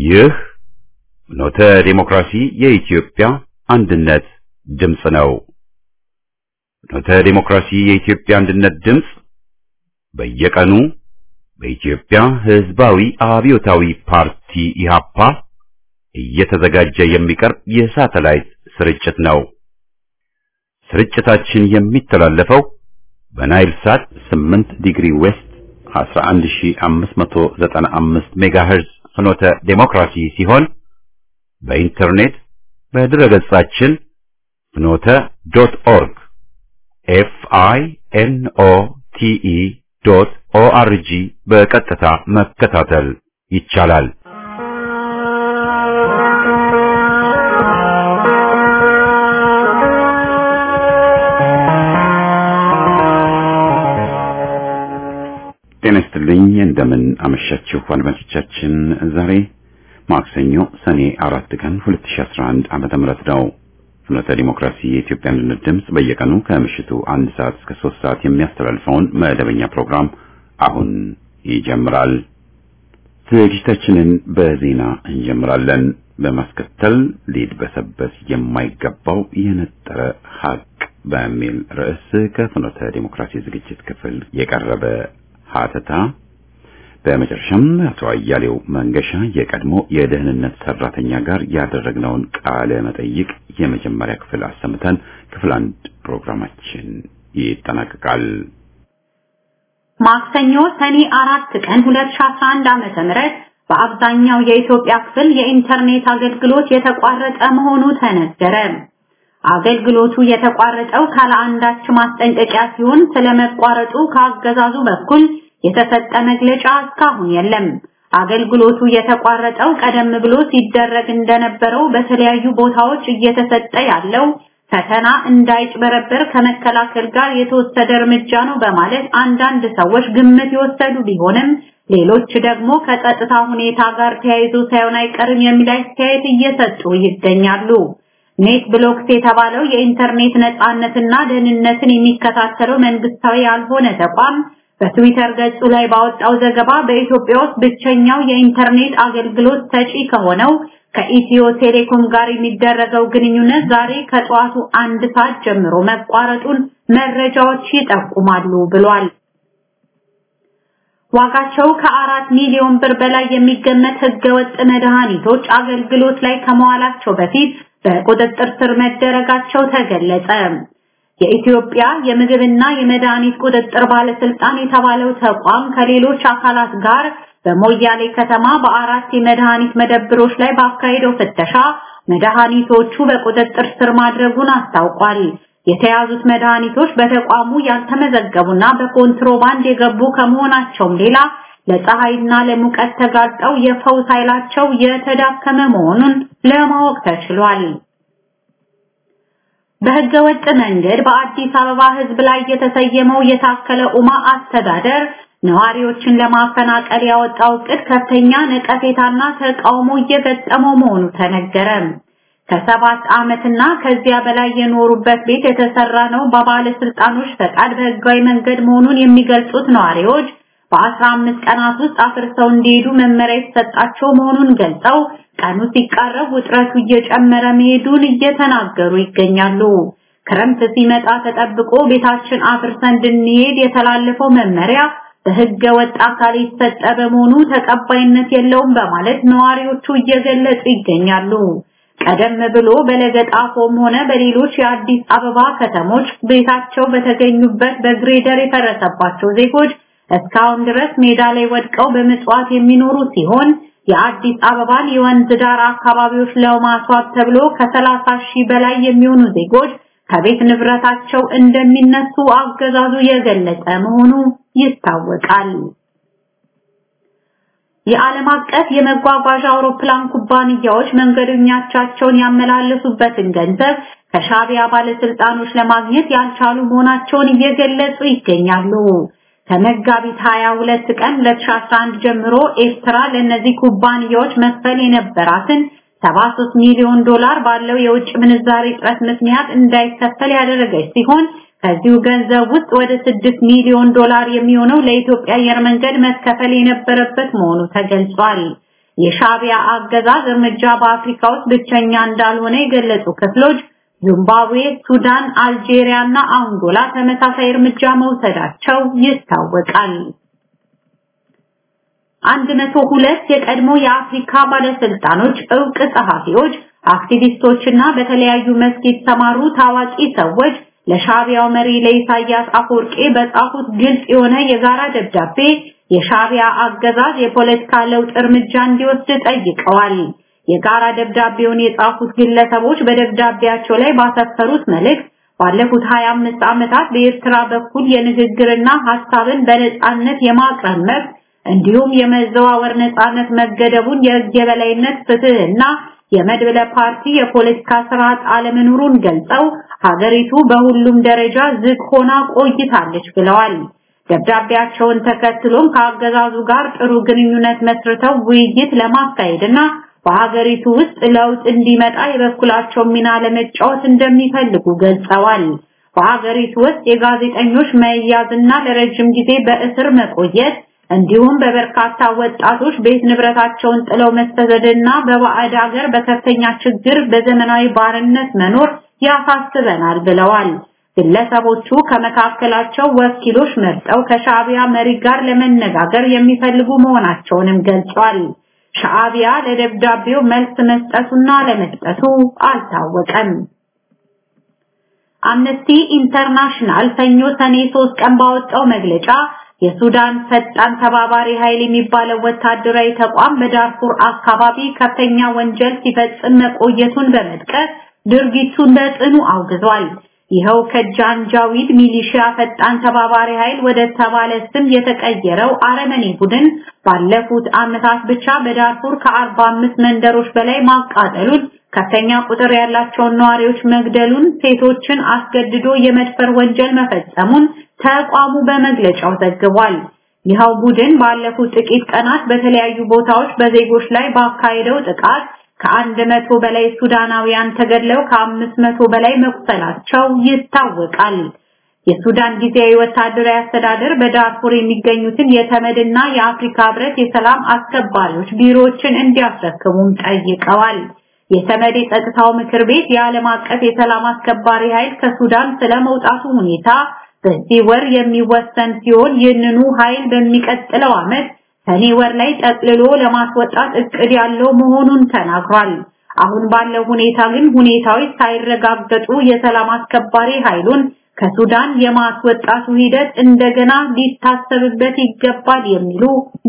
ይህ ኖተ ዴሞክራሲ የኢትዮጵያ አንድነት ድምፅ ነው። ኖተ ዴሞክራሲ የኢትዮጵያ አንድነት ድምፅ በየቀኑ በኢትዮጵያ ሕዝባዊ አብዮታዊ ፓርቲ ኢህአፓ እየተዘጋጀ የሚቀርብ የሳተላይት ስርጭት ነው። ስርጭታችን የሚተላለፈው በናይል ሳት 8 ዲግሪ ዌስት 11595 ሜጋሄርዝ ፍኖተ ዴሞክራሲ ሲሆን በኢንተርኔት በድረገጻችን ፍኖተ ዶት ኦርግ ኤፍ አይ ኤን ኦ ቲ ኢ ዶት ኦ አር ጂ በቀጥታ መከታተል ይቻላል። ጤና ይስጥልኝ። እንደምን አመሻችሁ አድማጮቻችን። ዛሬ ማክሰኞ ሰኔ አራት ቀን 2011 ዓመተ ምህረት ነው። ፍኖተ ዲሞክራሲ የኢትዮጵያ አንድነት ድምፅ በየቀኑ ከምሽቱ አንድ ሰዓት እስከ ሶስት ሰዓት የሚያስተላልፈውን መደበኛ ፕሮግራም አሁን ይጀምራል። ዝግጅታችንን በዜና እንጀምራለን። በማስከተል ሊድበሰበስ የማይገባው የነጠረ ሀቅ በሚል ርዕስ ከፍኖተ ዲሞክራሲ ዝግጅት ክፍል የቀረበ ሀተታ በመጨረሻም አቶ አያሌው መንገሻ የቀድሞ የደህንነት ሰራተኛ ጋር ያደረግነውን ቃለ መጠይቅ የመጀመሪያ ክፍል አሰምተን ክፍል አንድ ፕሮግራማችን ይጠናቀቃል። ማክሰኞ ሰኔ አራት ቀን 2011 ዓመተ ምህረት በአብዛኛው የኢትዮጵያ ክፍል የኢንተርኔት አገልግሎት የተቋረጠ መሆኑ ተነገረ። አገልግሎቱ የተቋረጠው ካለ አንዳች ማስጠንቀቂያ ሲሆን ስለመቋረጡ ከአገዛዙ በኩል የተሰጠ መግለጫ እስካሁን የለም። አገልግሎቱ የተቋረጠው ቀደም ብሎ ሲደረግ እንደነበረው በተለያዩ ቦታዎች እየተሰጠ ያለው ፈተና እንዳይጭበረበር ከመከላከል ጋር የተወሰደ እርምጃ ነው በማለት አንዳንድ ሰዎች ግምት የወሰዱ ቢሆንም ሌሎች ደግሞ ከጸጥታ ሁኔታ ጋር ተያይዞ ሳይሆን አይቀርም የሚል አስተያየት እየሰጡ ይገኛሉ። ኔት ብሎክስ የተባለው የኢንተርኔት ነፃነትና ደህንነትን የሚከታተለው መንግስታዊ ያልሆነ ተቋም በትዊተር ገጹ ላይ ባወጣው ዘገባ በኢትዮጵያ ውስጥ ብቸኛው የኢንተርኔት አገልግሎት ሰጪ ከሆነው ከኢትዮ ቴሌኮም ጋር የሚደረገው ግንኙነት ዛሬ ከጠዋቱ አንድ ሰዓት ጀምሮ መቋረጡን መረጃዎች ይጠቁማሉ ብሏል። ዋጋቸው ከአራት ሚሊዮን ብር በላይ የሚገመት ህገወጥ መድኃኒቶች አገልግሎት ላይ ከመዋላቸው በፊት በቁጥጥር ስር መደረጋቸው ተገለጸ። የኢትዮጵያ የምግብና የመድኃኒት ቁጥጥር ባለስልጣን የተባለው ተቋም ከሌሎች አካላት ጋር በሞያሌ ከተማ በአራት የመድኃኒት መደብሮች ላይ ባካሄደው ፍተሻ መድኃኒቶቹ በቁጥጥር ስር ማድረጉን አስታውቋል። የተያዙት መድኃኒቶች በተቋሙ ያልተመዘገቡና በኮንትሮባንድ የገቡ ከመሆናቸውም ሌላ ለፀሐይና ለሙቀት ተጋልጠው የፈውስ ኃይላቸው የተዳከመ መሆኑን ለማወቅ ተችሏል። በህገ ወጥ መንገድ በአዲስ አበባ ህዝብ ላይ የተሰየመው የታከለ ኡማ አስተዳደር ነዋሪዎችን ለማፈናቀል ያወጣው እቅድ ከፍተኛ ነቀፌታና ተቃውሞ እየገጠመው መሆኑ ተነገረ። ከሰባት ዓመትና ከዚያ በላይ የኖሩበት ቤት የተሰራ ነው በባለስልጣኖች ፈቃድ በህጋዊ መንገድ መሆኑን የሚገልጹት ነዋሪዎች በአስራ አምስት ቀናት ውስጥ አፍርሰው እንዲሄዱ መመሪያ የተሰጣቸው መሆኑን ገልጸው ቀኑ ሲቃረብ ውጥረቱ እየጨመረ መሄዱን እየተናገሩ ይገኛሉ። ክረምት ሲመጣ ተጠብቆ ቤታችን አፍርሰን እንድንሄድ የተላለፈው መመሪያ በህገ ወጥ አካል የተሰጠ በመሆኑ ተቀባይነት የለውም በማለት ነዋሪዎቹ እየገለጹ ይገኛሉ። ቀደም ብሎ በለገጣፎም ሆነ በሌሎች የአዲስ አበባ ከተሞች ቤታቸው በተገኙበት በግሬደር የፈረሰባቸው ዜጎች እስካሁን ድረስ ሜዳ ላይ ወድቀው በምጽዋት የሚኖሩ ሲሆን የአዲስ አበባን የወንዝ ዳር አካባቢዎች ለማስዋብ ተብሎ ከ30 ሺህ በላይ የሚሆኑ ዜጎች ከቤት ንብረታቸው እንደሚነሱ አገዛዙ የገለጸ መሆኑ ይታወቃል። የዓለም አቀፍ የመጓጓዣ አውሮፕላን ኩባንያዎች መንገደኞቻቸውን ያመላለሱበትን ገንዘብ ከሻቢያ ባለስልጣኖች ለማግኘት ያልቻሉ መሆናቸውን እየገለጹ ይገኛሉ። ከመጋቢት 22 ቀን 2011 ጀምሮ ኤርትራ ለእነዚህ ኩባንያዎች መክፈል የነበራትን 73 ሚሊዮን ዶላር ባለው የውጭ ምንዛሪ እጥረት ምክንያት እንዳይከፈል ያደረገች ሲሆን ከዚሁ ገንዘብ ውስጥ ወደ 6 ሚሊዮን ዶላር የሚሆነው ለኢትዮጵያ አየር መንገድ መከፈል የነበረበት መሆኑ ተገልጿል። የሻቢያ አገዛዝ እርምጃ በአፍሪካ ውስጥ ብቸኛ እንዳልሆነ የገለጹ ክፍሎች ዚምባብዌ፣ ሱዳን፣ አልጄሪያ እና አንጎላ ተመሳሳይ እርምጃ መውሰዳቸው ይታወቃል። አንድ መቶ ሁለት የቀድሞ የአፍሪካ ባለስልጣኖች፣ እውቅ ጸሐፊዎች፣ አክቲቪስቶችና በተለያዩ መስክ የተሰማሩ ታዋቂ ሰዎች ለሻቢያው መሪ ለኢሳያስ አፈወርቄ በጻፉት ግልጽ የሆነ የጋራ ደብዳቤ የሻቢያ አገዛዝ የፖለቲካ ለውጥ እርምጃ እንዲወስድ ጠይቀዋል። የጋራ ደብዳቤውን የጻፉት ግለሰቦች በደብዳቤያቸው ላይ ባሰፈሩት መልእክት ባለፉት 25 ዓመታት በኤርትራ በኩል የንግግርና ሐሳብን በነጻነት የማቅረብ መብት እንዲሁም የመዘዋወር ነጻነት መገደቡን፣ የሕግ የበላይነት ፍትህና የመድብለ ፓርቲ የፖለቲካ ስርዓት አለመኖሩን ገልጸው ሀገሪቱ በሁሉም ደረጃ ዝግ ሆና ቆይታለች ብለዋል። ደብዳቤያቸውን ተከትሎም ከአገዛዙ ጋር ጥሩ ግንኙነት መስርተው ውይይት ለማካሄድና በሀገሪቱ ውስጥ ለውጥ እንዲመጣ የበኩላቸውን ሚና ለመጫወት እንደሚፈልጉ ገልጸዋል። በሀገሪቱ ውስጥ የጋዜጠኞች መያዝና ለረጅም ጊዜ በእስር መቆየት እንዲሁም በበርካታ ወጣቶች ቤት ንብረታቸውን ጥለው መሰደድና በባዕድ ሀገር በከፍተኛ ችግር በዘመናዊ ባርነት መኖር ያሳስበናል ብለዋል። ግለሰቦቹ ከመካከላቸው ወኪሎች መርጠው ከሻዕቢያ መሪ ጋር ለመነጋገር የሚፈልጉ መሆናቸውንም ገልጿል። ሻዕቢያ ለደብዳቤው መልስ መስጠቱና ለመስጠቱ አልታወቀም። አምነስቲ ኢንተርናሽናል ሰኞ ሰኔ 3 ቀን ባወጣው መግለጫ የሱዳን ፈጣን ተባባሪ ኃይል የሚባለው ወታደራዊ ተቋም በዳርፉር አካባቢ ከፍተኛ ወንጀል ሲፈጽም መቆየቱን በመጥቀስ ድርጊቱን በጽኑ አውግዟል። ይኸው ከጃንጃዊድ ሚሊሺያ ፈጣን ተባባሪ ኃይል ወደ ተባለ ስም የተቀየረው አረመኔ ቡድን ባለፉት ዓመታት ብቻ በዳርፉር ከ45 መንደሮች በላይ ማቃጠሉን፣ ከፍተኛ ቁጥር ያላቸውን ነዋሪዎች መግደሉን፣ ሴቶችን አስገድዶ የመድፈር ወንጀል መፈጸሙን ተቋሙ በመግለጫው ዘግቧል። ይኸው ቡድን ባለፉት ጥቂት ቀናት በተለያዩ ቦታዎች በዜጎች ላይ ባካሄደው ጥቃት ከአንድ መቶ በላይ ሱዳናውያን ተገድለው ከአምስት መቶ በላይ መቁሰላቸው ይታወቃል። የሱዳን ጊዜያዊ ወታደራዊ አስተዳደር በዳርፉር የሚገኙትን የተመድና የአፍሪካ ህብረት የሰላም አስከባሪዎች ቢሮዎችን እንዲያስረክቡም ጠይቀዋል። የተመድ የጸጥታው ምክር ቤት የዓለም አቀፍ የሰላም አስከባሪ ኃይል ከሱዳን ስለመውጣቱ ሁኔታ በዚህ ወር የሚወሰን ሲሆን ይህንኑ ኃይል በሚቀጥለው ዓመት ሰኔ ወር ላይ ጠቅልሎ ለማስወጣት እቅድ ያለው መሆኑን ተናግሯል። አሁን ባለው ሁኔታ ግን ሁኔታዎች ሳይረጋገጡ የሰላም አስከባሪ ኃይሉን ከሱዳን የማስወጣቱ ሂደት እንደገና ሊታሰብበት ይገባል የሚሉ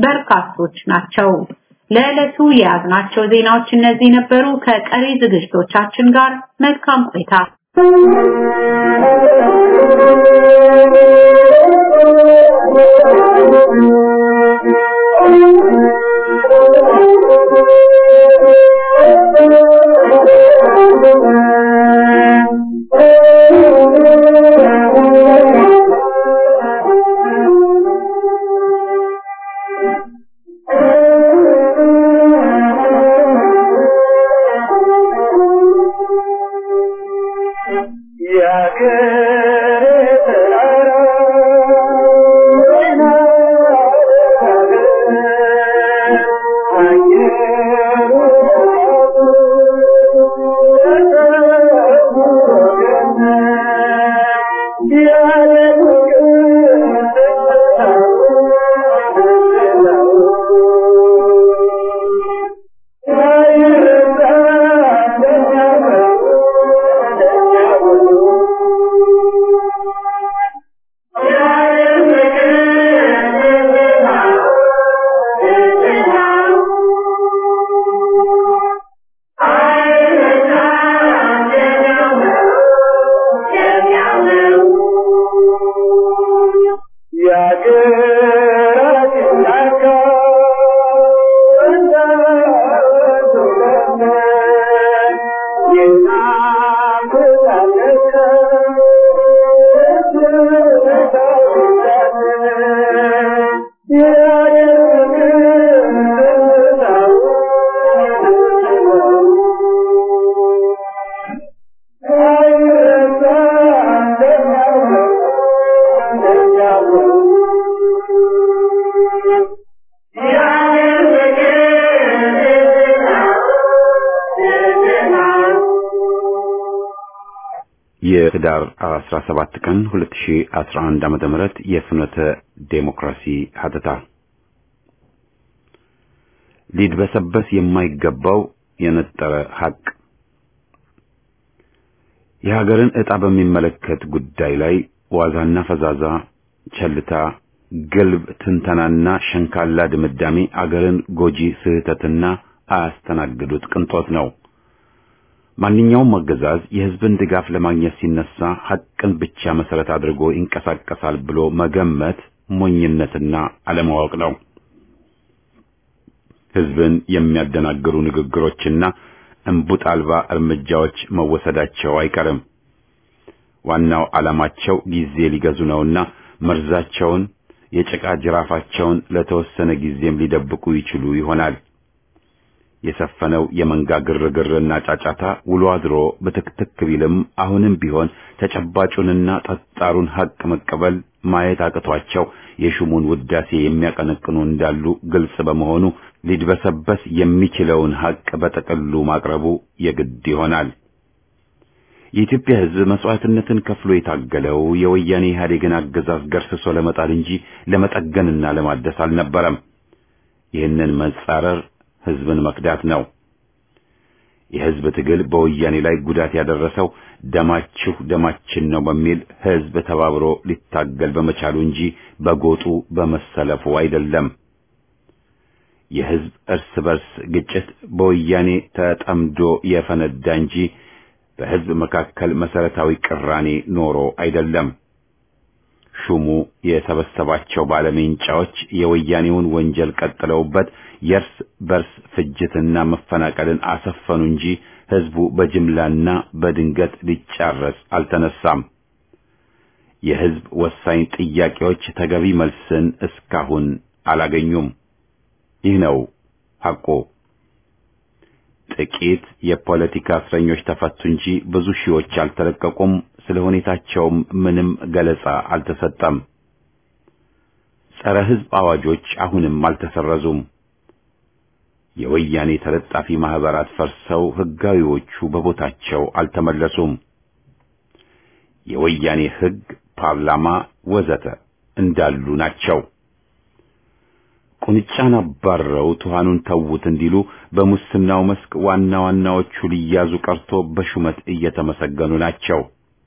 በርካቶች ናቸው። ለዕለቱ የያዝናቸው ዜናዎች እነዚህ ነበሩ። ከቀሪ ዝግጅቶቻችን ጋር መልካም ቆይታ። Yeah. የህዳር 17 ቀን 2011 ዓመተ ምህረት የፍኖተ ዴሞክራሲ ሀተታ ሊድበሰበስ የማይገባው የነጠረ ሀቅ የሀገርን ዕጣ በሚመለከት ጉዳይ ላይ ዋዛና ፈዛዛ፣ ቸልታ፣ ግልብ ትንተናና ሸንካላ ድምዳሜ አገርን ጎጂ ስህተትና አያስተናግዱት ቅንጦት ነው። ማንኛውም አገዛዝ የህዝብን ድጋፍ ለማግኘት ሲነሳ ሐቅን ብቻ መሰረት አድርጎ ይንቀሳቀሳል ብሎ መገመት ሞኝነትና አለማወቅ ነው። ህዝብን የሚያደናግሩ ንግግሮችና እንቡጥ አልባ እርምጃዎች መወሰዳቸው አይቀርም። ዋናው ዓላማቸው ጊዜ ሊገዙ ነውና መርዛቸውን፣ የጭቃ ጅራፋቸውን ለተወሰነ ጊዜም ሊደብቁ ይችሉ ይሆናል። የሰፈነው የመንጋ ግርግርና ጫጫታ ውሎ አድሮ በትክትክ ቢልም አሁንም ቢሆን ተጨባጩንና ጠጣሩን ሐቅ መቀበል ማየት አቅቷቸው የሹሙን ውዳሴ የሚያቀነቅኑ እንዳሉ ግልጽ በመሆኑ ሊድበሰበስ የሚችለውን ሐቅ በጠቅሉ ማቅረቡ የግድ ይሆናል። የኢትዮጵያ ሕዝብ መስዋዕትነትን ከፍሎ የታገለው የወያኔ ኢህአዴግን አገዛዝ ገርስሶ ለመጣል እንጂ ለመጠገንና ለማደስ አልነበረም። ይህንን መጻረር ሕዝብን መክዳት ነው። የሕዝብ ትግል በወያኔ ላይ ጉዳት ያደረሰው ደማችሁ ደማችን ነው በሚል ሕዝብ ተባብሮ ሊታገል በመቻሉ እንጂ በጎጡ በመሰለፉ አይደለም። የሕዝብ እርስ በርስ ግጭት በወያኔ ተጠምዶ የፈነዳ እንጂ በሕዝብ መካከል መሰረታዊ ቅራኔ ኖሮ አይደለም። ሹሙ የሰበሰባቸው ባለሜንጫዎች የወያኔውን ወንጀል ቀጥለውበት የእርስ በርስ ፍጅትና መፈናቀልን አሰፈኑ እንጂ ሕዝቡ በጅምላና በድንገት ሊጫረስ አልተነሳም። የሕዝብ ወሳኝ ጥያቄዎች ተገቢ መልስን እስካሁን አላገኙም። ይህ ነው ሐቁ። ጥቂት የፖለቲካ እስረኞች ተፈቱ እንጂ ብዙ ሺዎች አልተለቀቁም። ስለ ሁኔታቸውም ምንም ገለጻ አልተሰጠም። ጸረ ሕዝብ አዋጆች አሁንም አልተሰረዙም። የወያኔ ተለጣፊ ማህበራት ፈርሰው ሕጋዊዎቹ በቦታቸው አልተመለሱም። የወያኔ ሕግ፣ ፓርላማ ወዘተ እንዳሉ ናቸው። ቁንጫን አባረው ትኋኑን ተዉት እንዲሉ በሙስናው መስክ ዋና ዋናዎቹ ሊያዙ ቀርቶ በሹመት እየተመሰገኑ ናቸው።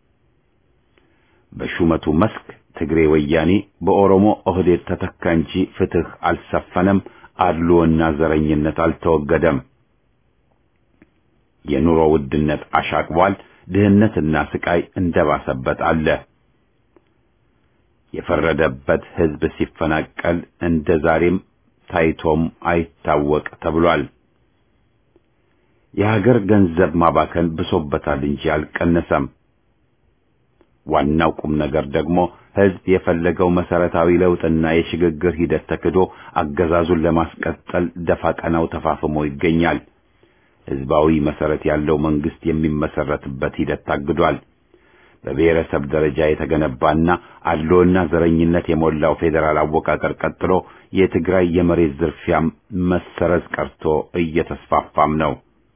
በሹመቱ መስክ ትግሬ ወያኔ በኦሮሞ ኦህዴድ ተተካ እንጂ ፍትህ አልሰፈነም። አድሎና ዘረኝነት አልተወገደም። የኑሮ ውድነት አሻቅቧል። ድህነትና ስቃይ እንደባሰበት አለ። የፈረደበት ሕዝብ ሲፈናቀል እንደ ዛሬም ታይቶም አይታወቅ ተብሏል። የሀገር ገንዘብ ማባከን ብሶበታል እንጂ አልቀነሰም። ዋናው ቁም ነገር ደግሞ ሕዝብ የፈለገው መሰረታዊ ለውጥና የሽግግር ሂደት ተክዶ አገዛዙን ለማስቀጠል ደፋ ቀናው ተፋፍሞ ይገኛል። ሕዝባዊ መሰረት ያለው መንግስት የሚመሰረትበት ሂደት ታግዷል። በብሔረሰብ ደረጃ የተገነባና አድሎና ዘረኝነት የሞላው ፌዴራል አወቃቀር ቀጥሎ የትግራይ የመሬት ዝርፊያም መሰረዝ ቀርቶ እየተስፋፋም ነው።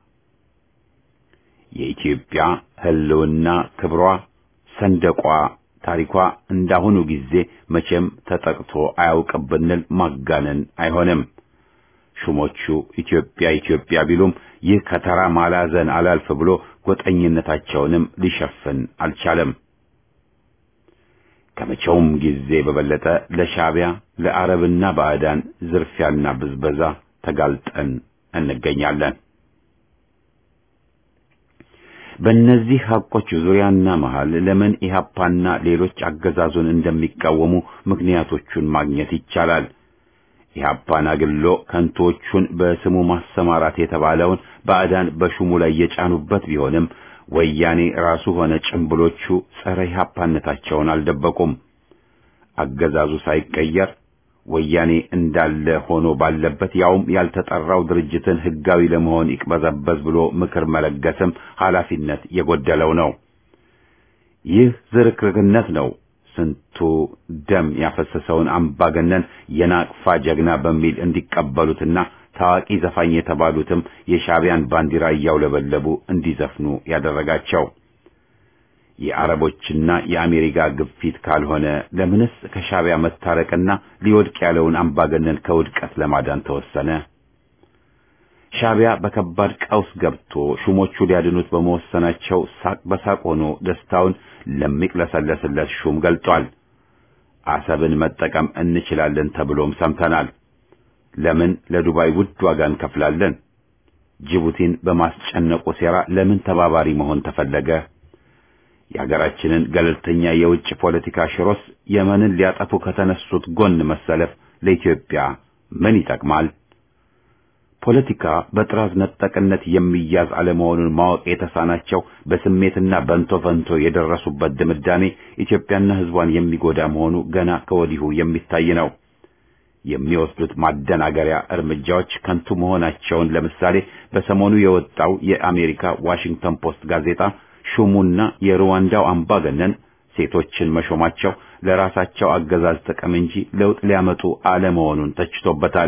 የኢትዮጵያ ሕልውና ክብሯ፣ ሰንደቋ፣ ታሪኳ እንዳሁኑ ጊዜ መቼም ተጠቅቶ አያውቅም ብንል ማጋነን አይሆንም። ሹሞቹ ኢትዮጵያ ኢትዮጵያ ቢሉም ይህ ከተራ ማላዘን አላልፍ ብሎ ጎጠኝነታቸውንም ሊሸፍን አልቻለም። ከመቼውም ጊዜ በበለጠ ለሻዕቢያ ለአረብና ባዕዳን ዝርፊያና ብዝበዛ ተጋልጠን እንገኛለን። በእነዚህ ሐቆች ዙሪያና መሃል ለምን ኢህአፓና ሌሎች አገዛዙን እንደሚቃወሙ ምክንያቶቹን ማግኘት ይቻላል። ኢህአፓን አግሎ ከንቶቹን በስሙ ማሰማራት የተባለውን ባዕዳን በሹሙ ላይ የጫኑበት ቢሆንም ወያኔ ራሱ ሆነ ጭምብሎቹ ጸረ ኢህአፓነታቸውን አልደበቁም። አገዛዙ ሳይቀየር ወያኔ እንዳለ ሆኖ ባለበት ያውም ያልተጠራው ድርጅትን ህጋዊ ለመሆን ይቅበዘበዝ ብሎ ምክር መለገስም ኃላፊነት የጎደለው ነው። ይህ ዝርክርክነት ነው ስንቱ ደም ያፈሰሰውን አምባገነን የናቅፋ ጀግና በሚል እንዲቀበሉትና ታዋቂ ዘፋኝ የተባሉትም የሻዕቢያን ባንዲራ እያውለበለቡ እንዲዘፍኑ ያደረጋቸው። የአረቦችና የአሜሪካ ግፊት ካልሆነ ለምንስ ከሻዕቢያ መታረቅና ሊወድቅ ያለውን አምባገነን ከውድቀት ለማዳን ተወሰነ? ሻዕቢያ በከባድ ቀውስ ገብቶ ሹሞቹ ሊያድኑት በመወሰናቸው ሳቅ በሳቅ ሆኖ ደስታውን ለሚቅለሰለስለት ሹም ገልጧል። አሰብን መጠቀም እንችላለን ተብሎም ሰምተናል። ለምን ለዱባይ ውድ ዋጋ እንከፍላለን? ጅቡቲን በማስጨነቁ ሴራ ለምን ተባባሪ መሆን ተፈለገ? የሀገራችንን ገለልተኛ የውጭ ፖለቲካ ሽሮስ የመንን ሊያጠፉ ከተነሱት ጎን መሰለፍ ለኢትዮጵያ ምን ይጠቅማል? ፖለቲካ በጥራዝ ነጠቅነት የሚያዝ አለመሆኑን ማወቅ የተሳናቸው በስሜትና በንቶ ፈንቶ የደረሱበት ድምዳሜ ኢትዮጵያና ሕዝቧን የሚጎዳ መሆኑ ገና ከወዲሁ የሚታይ ነው። የሚወስዱት ማደናገሪያ እርምጃዎች ከንቱ መሆናቸውን ለምሳሌ በሰሞኑ የወጣው የአሜሪካ ዋሽንግተን ፖስት ጋዜጣ ሹሙና የሩዋንዳው አምባገነን ሴቶችን መሾማቸው ለራሳቸው አገዛዝ ጥቅም እንጂ ለውጥ ሊያመጡ አለመሆኑን ተችቶበታል።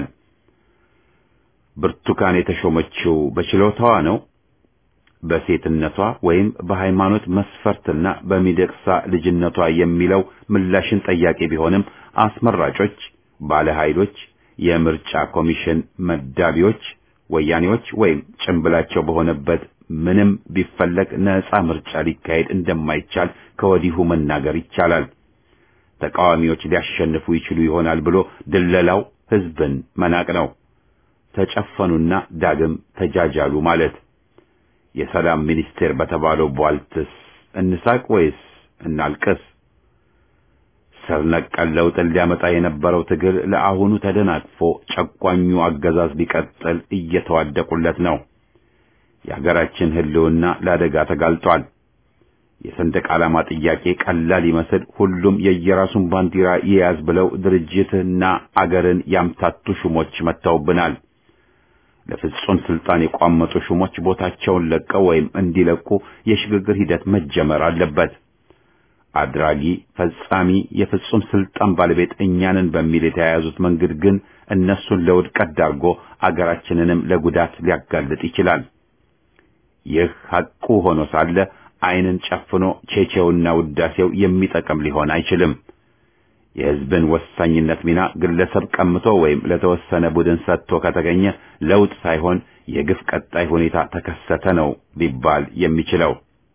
ብርቱካን የተሾመችው በችሎታዋ ነው? በሴትነቷ ወይም በሃይማኖት መስፈርትና በሚደቅሳ ልጅነቷ የሚለው ምላሽን ጠያቂ ቢሆንም አስመራጮች፣ ባለ ኃይሎች፣ የምርጫ ኮሚሽን መዳቢዎች ወያኔዎች ወይም ጭንብላቸው በሆነበት ምንም ቢፈለግ ነፃ ምርጫ ሊካሄድ እንደማይቻል ከወዲሁ መናገር ይቻላል። ተቃዋሚዎች ሊያሸንፉ ይችሉ ይሆናል ብሎ ድለላው ሕዝብን መናቅ ነው። ተጨፈኑና ዳግም ተጃጃሉ ማለት። የሰላም ሚኒስቴር በተባለው ቧልትስ እንሳቅ ወይስ እናልቅስ? ስር ነቀል ለውጥን ሊያመጣ የነበረው ትግል ለአሁኑ ተደናቅፎ ጨቋኙ አገዛዝ ሊቀጥል እየተዋደቁለት ነው። የሀገራችን ሕልውና ለአደጋ ተጋልጧል። የሰንደቅ ዓላማ ጥያቄ ቀላል ይመስል ሁሉም የየራሱን ባንዲራ ይያዝ ብለው ድርጅትና አገርን ያምታቱ ሹሞች መጥተውብናል። ለፍጹም ስልጣን የቋመጡ ሹሞች ቦታቸውን ለቀው ወይም እንዲለቁ የሽግግር ሂደት መጀመር አለበት። አድራጊ ፈጻሚ የፍጹም ስልጣን ባለቤት እኛንን በሚል የተያያዙት መንገድ ግን እነሱን ለውድቀት ዳርጎ አገራችንንም ለጉዳት ሊያጋልጥ ይችላል። ይህ ሐቁ ሆኖ ሳለ ዓይንን ጨፍኖ ቼቼውና ውዳሴው የሚጠቅም ሊሆን አይችልም። የሕዝብን ወሳኝነት ሚና ግለሰብ ቀምቶ ወይም ለተወሰነ ቡድን ሰጥቶ ከተገኘ ለውጥ ሳይሆን የግፍ ቀጣይ ሁኔታ ተከሰተ ነው ሊባል የሚችለው።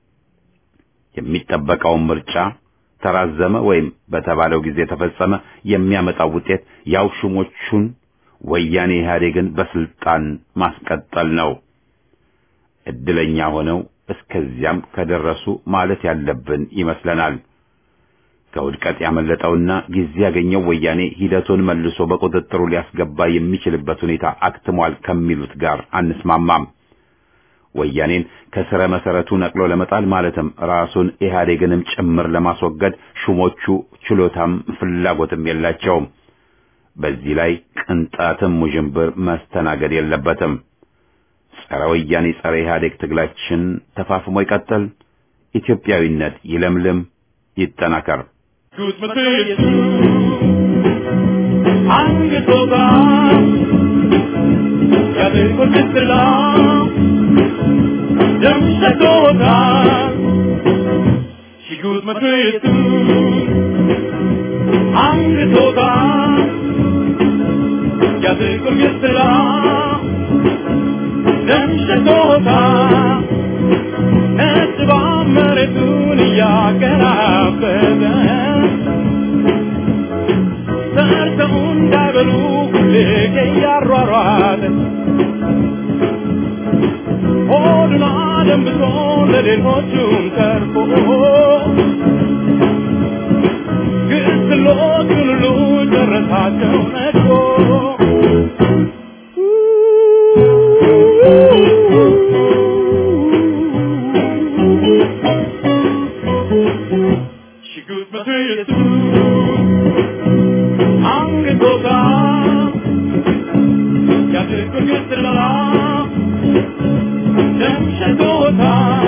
የሚጠበቀውን ምርጫ ተራዘመ ወይም በተባለው ጊዜ ተፈጸመ የሚያመጣው ውጤት ያው ሹሞቹን ወያኔ ኢህአዴግን በስልጣን ማስቀጠል ነው። እድለኛ ሆነው እስከዚያም ከደረሱ ማለት ያለብን ይመስለናል። ከውድቀት ያመለጠውና ጊዜ ያገኘው ወያኔ ሂደቱን መልሶ በቁጥጥሩ ሊያስገባ የሚችልበት ሁኔታ አክትሟል ከሚሉት ጋር አንስማማም። ወያኔን ከስረ መሰረቱ ነቅሎ ለመጣል ማለትም ራሱን ኢህአዴግንም ጭምር ለማስወገድ ሹሞቹ ችሎታም ፍላጎትም የላቸውም። በዚህ ላይ ቅንጣትም ውዥንብር መስተናገድ የለበትም። ጸረ ወያኔ ጸረ ኢህአዴግ ትግላችን ተፋፍሞ ይቀጥል። ኢትዮጵያዊነት ይለምልም፣ ይጠናከር። Gut med det Angetoga Ja, det går lite långt Dömsa tåga She good med det Angetoga Ja, det går lite långt Dömsa tåga Etwa meretuniya karabada ሰርተው እንዳይበሉ ሁሌ እያሯሯጠ ሆዱን አደንብቶ ለሌሎቹም ተርፎ ግስሎቹን ሁሉ ጨረሳቸው ነድፎ ሽጉጥ መትየቱ አንገቶታ ያድርጉን ግስላ ደም ሸቶታ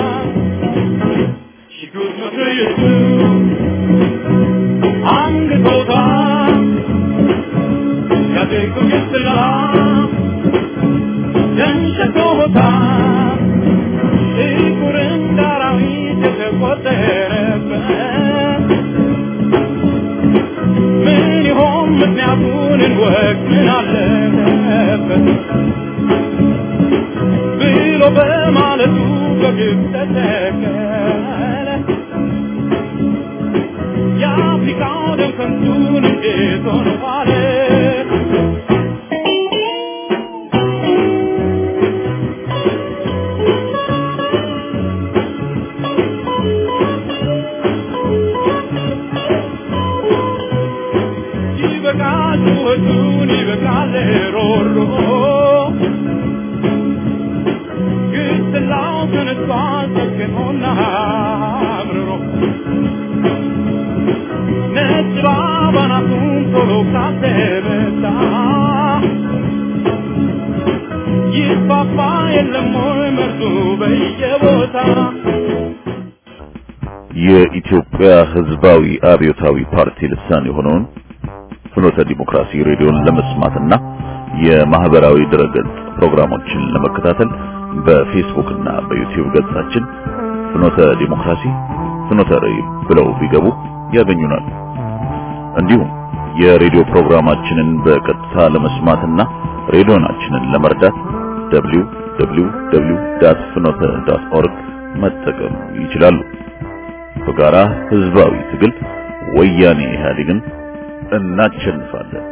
ሽጉጥ መትየቱ አንገቶታ ያድርጉን ግስላ ደም ሸቶታ ጥቁር እንደ አራዊት የተቆጠረ በማለቱ በግብ ተተከለ የአፍሪካው ደም ከንቱን እንዴት ሆነ ዋለ ይበቃል ጩኸቱን ይበቃል ሮሮ ግስላው ተነስቷል ሰክኖና አምርሮ ነጭ ባባናቱን ቶሎ ካተመታ ይፋፋ የለም ወይ መርዙ በየቦታ የኢትዮጵያ ሕዝባዊ አብዮታዊ ፓርቲ ልሳን የሆነውን ፍኖተ ዲሞክራሲ ሬዲዮን ለመስማትና የማህበራዊ ድረገጽ ፕሮግራሞችን ለመከታተል በፌስቡክ እና በዩቲዩብ ገጻችን ፍኖተ ዲሞክራሲ ፍኖተ ራዕይ ብለው ቢገቡ ያገኙናል። እንዲሁም የሬዲዮ ፕሮግራማችንን በቀጥታ ለመስማትና ሬዲዮናችንን ለመርዳት www.ፍኖተ.ኦርግ መጠቀም ይችላሉ። በጋራ ህዝባዊ ትግል ወያኔ ኢህአዴግን እናሸንፋለን።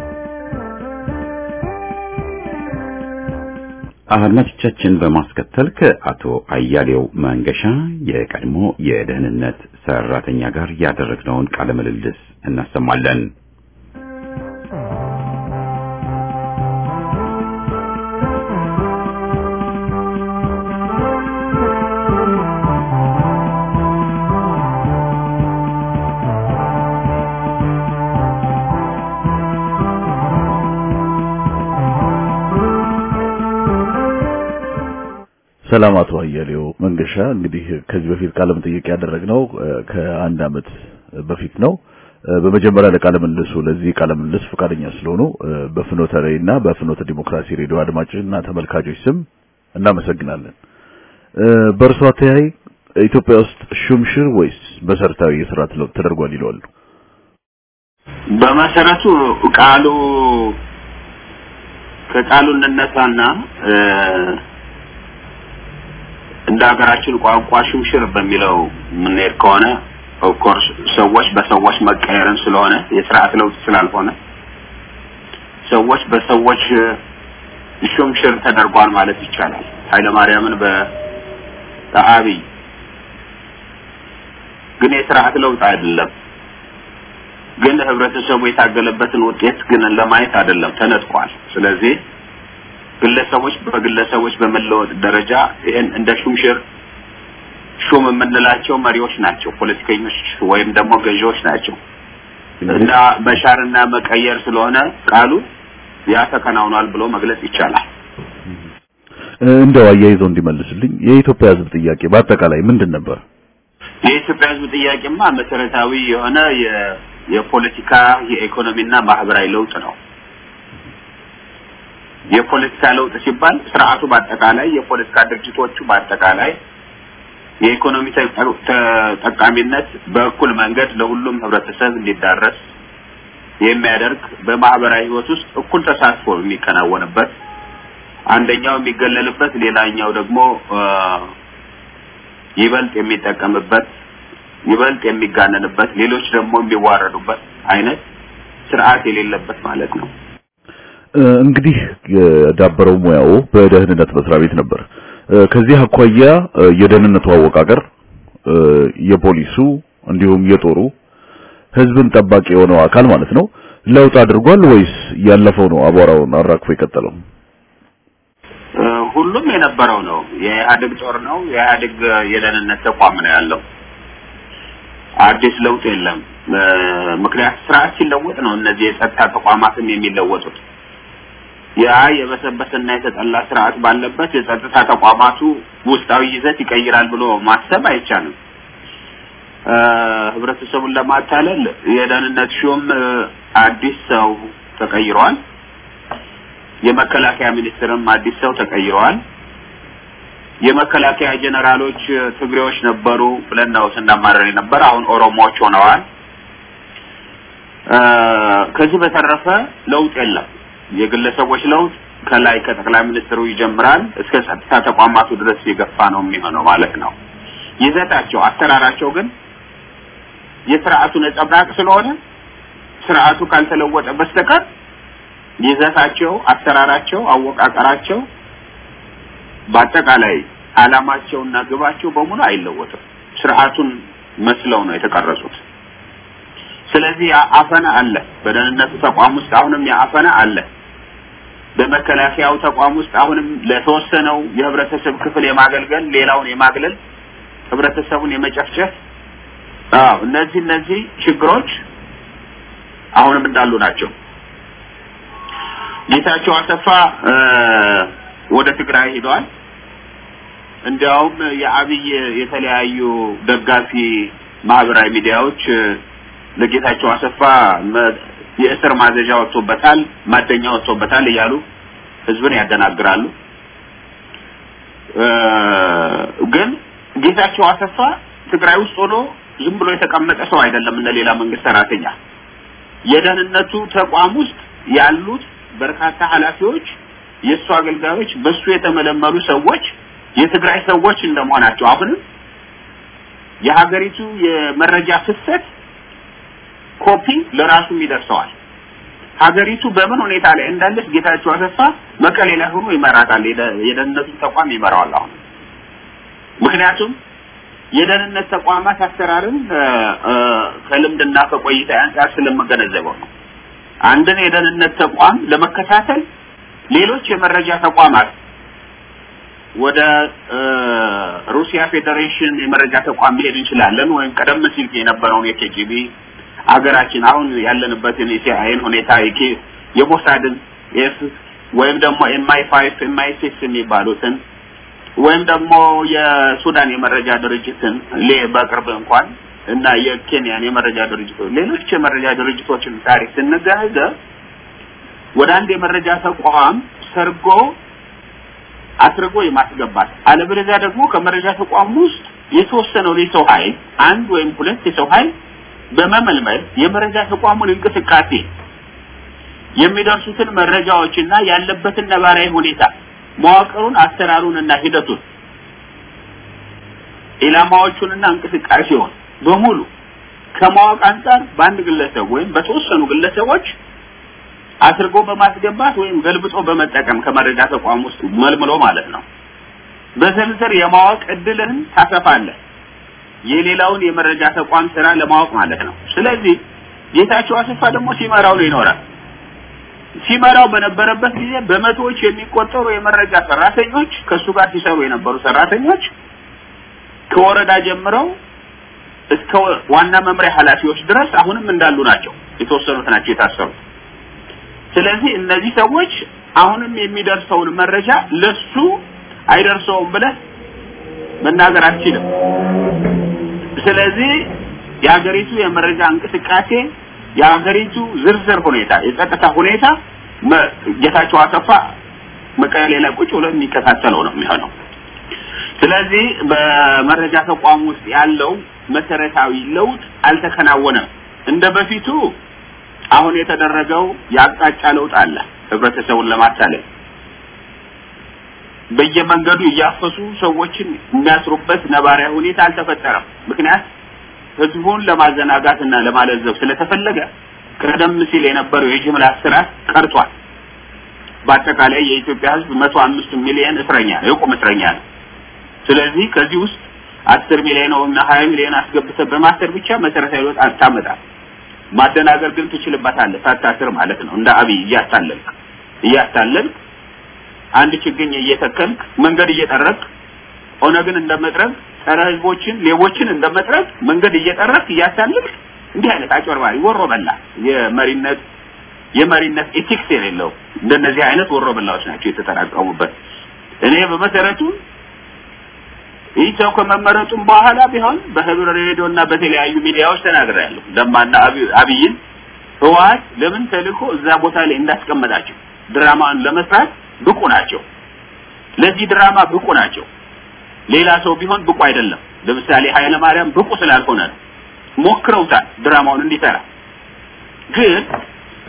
አድማጮቻችን በማስከተል ከአቶ አያሌው መንገሻ የቀድሞ የደህንነት ሰራተኛ ጋር ያደረግነውን ቃለ ምልልስ እናሰማለን። ሰላም አቶ አያሌው መንገሻ፣ እንግዲህ ከዚህ በፊት ቃለ መጠይቅ ያደረግነው እ፣ ከአንድ አመት በፊት ነው። እ፣ በመጀመሪያ ለቃለ ምልልሱ ለዚህ ቃለ ምልልስ ፈቃደኛ ስለሆኑ እ፣ በፍኖተ ራዕይ እና በፍኖተ ዲሞክራሲ ሬዲዮ አድማጭና ተመልካቾች ስም እናመሰግናለን። እ፣ በእርሶ አተያይ ኢትዮጵያ ውስጥ ሹምሽር ወይስ መሰረታዊ የስርዓት ለውጥ ተደርጓል ይለዋሉ? በመሰረቱ ቃሉ ከቃሉ እንነሳና እ፣ እንደ ሀገራችን ቋንቋ ሹምሽር በሚለው የምንሄድ ከሆነ ኦፍኮርስ ሰዎች በሰዎች መቀየርን ስለሆነ የስርዓት ለውጥ ስላልሆነ ሰዎች በሰዎች ሹምሽር ተደርጓል ማለት ይቻላል። ኃይለማርያምን በ- በአብይ ግን የስርዓት ለውጥ አይደለም። ግን ህብረተሰቡ የታገለበትን ውጤት ግን ለማየት አይደለም፣ ተነጥቋል። ስለዚህ ግለሰቦች በግለሰቦች በመለወጥ ደረጃ ይህን እንደ ሹምሽር ሹም የምንላቸው መሪዎች ናቸው፣ ፖለቲከኞች ወይም ደግሞ ገዢዎች ናቸው እና መሻርና መቀየር ስለሆነ ቃሉ ያ ተከናውኗል ብሎ መግለጽ ይቻላል። እ፣ እንደው አያይዘው እንዲመልስልኝ የኢትዮጵያ ህዝብ ጥያቄ በአጠቃላይ ምንድን ነበር? የኢትዮጵያ ህዝብ ጥያቄማ መሰረታዊ የሆነ የ- የፖለቲካ የኢኮኖሚና ማህበራዊ ለውጥ ነው። የፖለቲካ ለውጥ ሲባል ስርዓቱ በአጠቃላይ የፖለቲካ ድርጅቶቹ በአጠቃላይ የኢኮኖሚ ተጠ- ተጠቃሚነት በእኩል መንገድ ለሁሉም ህብረተሰብ እንዲዳረስ የሚያደርግ በማህበራዊ ህይወት ውስጥ እኩል ተሳትፎ የሚከናወንበት አንደኛው የሚገለልበት ሌላኛው ደግሞ እ፣ ይበልጥ የሚጠቀምበት ይበልጥ የሚጋነንበት ሌሎች ደግሞ የሚዋረዱበት አይነት ስርዓት የሌለበት ማለት ነው። እ፣ እንግዲህ የዳበረው ሙያው በደህንነት መስሪያ ቤት ነበር። እ፣ ከዚህ አኳያ እ፣ የደህንነቱ አወቃቀር እ፣ የፖሊሱ እንዲሁም የጦሩ ህዝብን ጠባቂ የሆነው አካል ማለት ነው ለውጥ አድርጓል ወይስ ያለፈው ነው አቧራውን አራግፎ የቀጠለው? እ፣ ሁሉም የነበረው ነው። የኢህአዴግ ጦር ነው። የኢህአዴግ የደህንነት ተቋም ነው ያለው። አዲስ ለውጥ የለም። እ፣ ምክንያት ስርዓት ሲለወጥ ነው እነዚህ የጸጥታ ተቋማትም የሚለወጡት። ያ የበሰበሰና የተጠላ ስርዓት ባለበት የጸጥታ ተቋማቱ ውስጣዊ ይዘት ይቀይራል ብሎ ማሰብ አይቻልም። እ፣ ህብረተሰቡን ለማታለል የደህንነት ሹም እ፣ አዲስ ሰው ተቀይሯል። የመከላከያ ሚኒስትርም አዲስ ሰው ተቀይረዋል። የመከላከያ ጀነራሎች እ፣ ትግሬዎች ነበሩ ብለን ነው ስናማረር የነበር። አሁን ኦሮሞዎች ሆነዋል። እ፣ ከዚህ በተረፈ ለውጥ የለም። የግለሰቦች ለውጥ ከላይ ከጠቅላይ ሚኒስትሩ ይጀምራል እስከ ጸጥታ ተቋማቱ ድረስ የገፋ ነው የሚሆነው ማለት ነው። ይዘታቸው፣ አሰራራቸው ግን የስርዓቱ ነጸብራቅ ስለሆነ ስርዓቱ ካልተለወጠ በስተቀር ይዘታቸው፣ አሰራራቸው፣ አወቃቀራቸው በአጠቃላይ አላማቸውና ግባቸው በሙሉ አይለወጥም። ስርዓቱን መስለው ነው የተቀረጹት። ስለዚህ አፈና አለ። በደህንነቱ ተቋም ውስጥ አሁንም የአፈና አለ። በመከላከያው ተቋም ውስጥ አሁንም ለተወሰነው የህብረተሰብ ክፍል የማገልገል ሌላውን የማግለል ህብረተሰቡን የመጨፍጨፍ አዎ እነዚህ እነዚህ ችግሮች አሁንም እንዳሉ ናቸው። ጌታቸው አሰፋ ወደ ትግራይ ሄደዋል። እንዲያውም የአብይ የተለያዩ ደጋፊ ማህበራዊ ሚዲያዎች ለጌታቸው አሰፋ የእስር ማዘዣ ወጥቶበታል፣ ማደኛ ወጥቶበታል እያሉ ህዝብን ያደናግራሉ። ግን ጌታቸው አሰፋ ትግራይ ውስጥ ሆኖ ዝም ብሎ የተቀመጠ ሰው አይደለም። እንደ ሌላ መንግስት ሰራተኛ የደህንነቱ ተቋም ውስጥ ያሉት በርካታ ኃላፊዎች፣ የእሱ አገልጋዮች፣ በሱ የተመለመሉ ሰዎች የትግራይ ሰዎች እንደመሆናቸው አሁንም የሀገሪቱ የመረጃ ፍሰት ኮፒ ለራሱም ይደርሰዋል። ሀገሪቱ በምን ሁኔታ ላይ እንዳለች ጌታቸው አሰፋ መቀሌ ላይ ሆኖ ይመራታል። የደህንነቱን ተቋም ይመራዋል አሁን ምክንያቱም የደህንነት ተቋማት አሰራርን ከልምድና ከቆይታ አንጻር ስለምገነዘበው ነው። አንድን የደህንነት ተቋም ለመከታተል ሌሎች የመረጃ ተቋማት ወደ ሩሲያ ፌዴሬሽን የመረጃ ተቋም መሄድ እንችላለን፣ ወይም ቀደም ሲል የነበረውን የኬጂቢ አገራችን አሁን ያለንበትን የሲአይኤን ሁኔታ የሞሳድን ወይም ደግሞ ኤምአይ ፋይቭ ኤምአይ ሲክስ የሚባሉትን ወይም ደግሞ የሱዳን የመረጃ ድርጅትን በቅርብ እንኳን እና የኬንያን የመረጃ ድርጅቶች ሌሎች የመረጃ ድርጅቶችን ታሪክ ስንገነዘብ ወደ አንድ የመረጃ ተቋም ሰርጎ አስርጎ የማስገባት አለበለዚያ ደግሞ ከመረጃ ተቋም ውስጥ የተወሰነው የሰው ኃይል አንድ ወይም ሁለት የሰው ኃይል በመመልመል የመረጃ ተቋሙን እንቅስቃሴ የሚደርሱትን መረጃዎችና ያለበትን ነባራዊ ሁኔታ መዋቅሩን፣ አሰራሩን እና ሂደቱን ኢላማዎቹንና እንቅስቃሴውን በሙሉ ከማወቅ አንጻር በአንድ ግለሰብ ወይም በተወሰኑ ግለሰቦች አስርጎ በማስገባት ወይም ገልብጦ በመጠቀም ከመረጃ ተቋም ውስጥ መልምሎ ማለት ነው። በዝርዝር የማወቅ እድልህን ታሰፋለህ። የሌላውን የመረጃ ተቋም ስራ ለማወቅ ማለት ነው። ስለዚህ ጌታቸው አሰፋ ደግሞ ሲመራው ነው ይኖራል። ሲመራው በነበረበት ጊዜ በመቶዎች የሚቆጠሩ የመረጃ ሰራተኞች ከሱ ጋር ሲሰሩ የነበሩ ሰራተኞች ከወረዳ ጀምረው እስከ ዋና መምሪያ ኃላፊዎች ድረስ አሁንም እንዳሉ ናቸው። የተወሰኑት ናቸው የታሰሩት። ስለዚህ እነዚህ ሰዎች አሁንም የሚደርሰውን መረጃ ለሱ አይደርሰውም ብለህ መናገር አትችልም። ስለዚህ የሀገሪቱ የመረጃ እንቅስቃሴ የሀገሪቱ ዝርዝር ሁኔታ የጸጥታ ሁኔታ ጌታቸው አሰፋ መቀሌ ላይ ቁጭ ብሎ የሚከታተለው ነው የሚሆነው። ስለዚህ በመረጃ ተቋም ውስጥ ያለው መሰረታዊ ለውጥ አልተከናወነም። እንደ በፊቱ አሁን የተደረገው የአቅጣጫ ለውጥ አለ። ህብረተሰቡን ለማታለል በየመንገዱ እያፈሱ ሰዎችን የሚያስሩበት ነባራዊ ሁኔታ አልተፈጠረም። ምክንያት ህዝቡን ለማዘናጋትና ለማለዘብ ስለተፈለገ ቀደም ሲል የነበረው የጅምላ እስራት ቀርቷል። በአጠቃላይ የኢትዮጵያ ህዝብ መቶ አምስት ሚሊዮን እስረኛ ነው፣ የቁም እስረኛ ነው። ስለዚህ ከዚህ ውስጥ አስር ሚሊዮን እና ሀያ ሚሊዮን አስገብተህ በማሰር ብቻ መሰረታዊ ለውጥ አታመጣም። ማደናገር ግን ትችልበታለህ፣ ሳታስር ማለት ነው። እንደ አብይ እያታለልክ እያታለልክ አንድ ችግኝ እየተከልክ መንገድ እየጠረቅ ኦነግን እንደመጥረግ ጸረ ህዝቦችን ሌቦችን እንደመጥረግ መንገድ እየጠረቅ እያታለልክ እንዲህ አይነት አጭበርባሪ ወሮ በላ የመሪነት የመሪነት ኤቲክስ የሌለው እንደነዚህ አይነት ወሮ በላዎች ናቸው የተጠራቀሙበት። እኔ በመሰረቱ ይህ ሰው ከመመረጡም በኋላ ቢሆን በህብር ሬዲዮ እና በተለያዩ ሚዲያዎች ተናግሬያለሁ። ለማና አብይን ህወሓት ለምን ተልኮ እዛ ቦታ ላይ እንዳስቀመጣቸው ድራማን ለመስራት ብቁ ናቸው። ለዚህ ድራማ ብቁ ናቸው። ሌላ ሰው ቢሆን ብቁ አይደለም። ለምሳሌ ኃይለ ማርያም ብቁ ስላልሆነ ነው። ሞክረውታል ድራማውን እንዲሰራ። ግን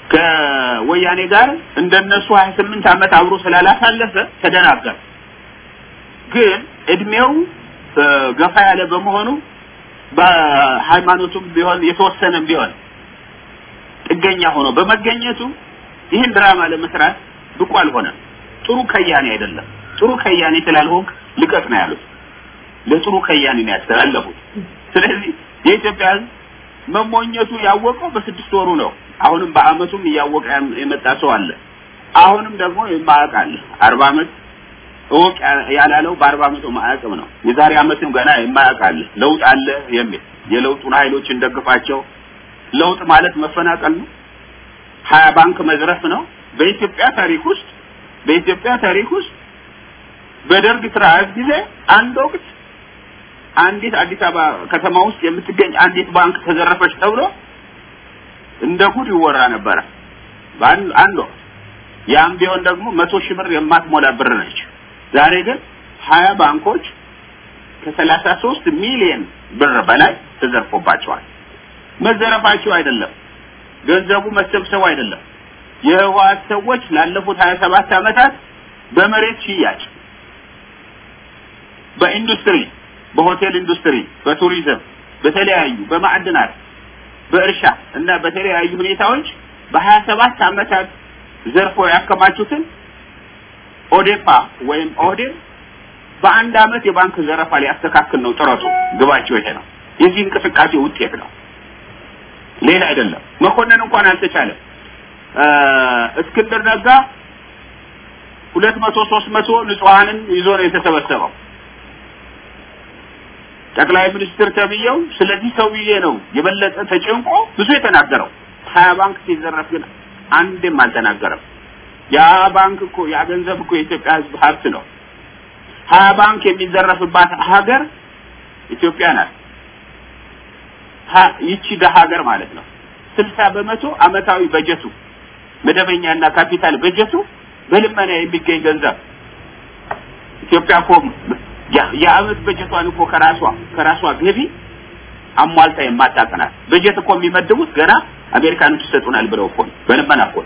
ከወያኔ ጋር እንደነሱ 28 ዓመት አብሮ ስላላሳለፈ ተደናገረ። ግን እድሜው ገፋ ያለ በመሆኑ በሃይማኖቱም ቢሆን የተወሰነም ቢሆን ጥገኛ ሆኖ በመገኘቱ ይህን ድራማ ለመስራት ብቁ አልሆነም። ጥሩ ከያኔ አይደለም። ጥሩ ከያኔ ስላልሆንክ ልቀቅ ነው ያሉት። ለጥሩ ከያኔ ነው ያስተላለፉት። ስለዚህ የኢትዮጵያ ሕዝብ መሞኘቱ ያወቀው በስድስት ወሩ ነው። አሁንም በአመቱም እያወቀ የመጣ ሰው አለ። አሁንም ደግሞ የማያውቅ አለ። አርባ አመት እወቅ ያላለው በአርባ አመቱ ማያውቅም ነው። የዛሬ አመትም ገና የማያውቅ አለ። ለውጥ አለ የሚል የለውጡን ኃይሎች እንደግፋቸው። ለውጥ ማለት መፈናቀል ነው። ሀያ ባንክ መዝረፍ ነው። በኢትዮጵያ ታሪክ ውስጥ በኢትዮጵያ ታሪክ ውስጥ በደርግ ስርዓት ጊዜ አንድ ወቅት አንዲት አዲስ አበባ ከተማ ውስጥ የምትገኝ አንዲት ባንክ ተዘረፈች ተብሎ እንደ ጉድ ይወራ ነበረ። አንድ ወቅት ያም ቢሆን ደግሞ መቶ ሺህ ብር የማትሞላ ብር ነች። ዛሬ ግን ሀያ ባንኮች ከሰላሳ ሶስት ሚሊዮን ብር በላይ ተዘርፎባቸዋል። መዘረፋቸው አይደለም ገንዘቡ መሰብሰቡ አይደለም። የህወሓት ሰዎች ላለፉት ሀያ ሰባት ዓመታት በመሬት ሽያጭ፣ በኢንዱስትሪ፣ በሆቴል ኢንዱስትሪ፣ በቱሪዝም፣ በተለያዩ በማዕድናት፣ በእርሻ እና በተለያዩ ሁኔታዎች በሀያ ሰባት ዓመታት ዘርፎ ያከማቹትን ኦዴፓ ወይም ኦህዴድ በአንድ አመት የባንክ ዘረፋ ሊያስተካክል ነው ጥረቱ። ግባቸው ይሄ ነው። የዚህ እንቅስቃሴ ውጤት ነው፣ ሌላ አይደለም። መኮንን እንኳን አልተቻለም። እስክንድር ነጋ ሁለት መቶ ሶስት መቶ ንጹሐንን ይዞ ነው የተሰበሰበው። ጠቅላይ ሚኒስትር ተብዬው ስለዚህ ሰውዬ ነው የበለጠ ተጨንቆ ብዙ የተናገረው። ሀያ ባንክ ሲዘረፍ ግን አንድም አልተናገረም። ያ ባንክ እኮ ያ ገንዘብ እኮ የኢትዮጵያ ሕዝብ ሀብት ነው። ሀያ ባንክ የሚዘረፍባት ሀገር ኢትዮጵያ ናት። ይቺ ደሀ ሀገር ማለት ነው። ስልሳ በመቶ አመታዊ በጀቱ መደበኛና ካፒታል በጀቱ በልመና የሚገኝ ገንዘብ ኢትዮጵያ እኮ የአመት በጀቷን እኮ ከራሷ ከራሷ ገቢ አሟልታ የማታቀናት በጀት እኮ የሚመድቡት ገና አሜሪካኖች ይሰጡናል ብለው እኮ በልመና እኮ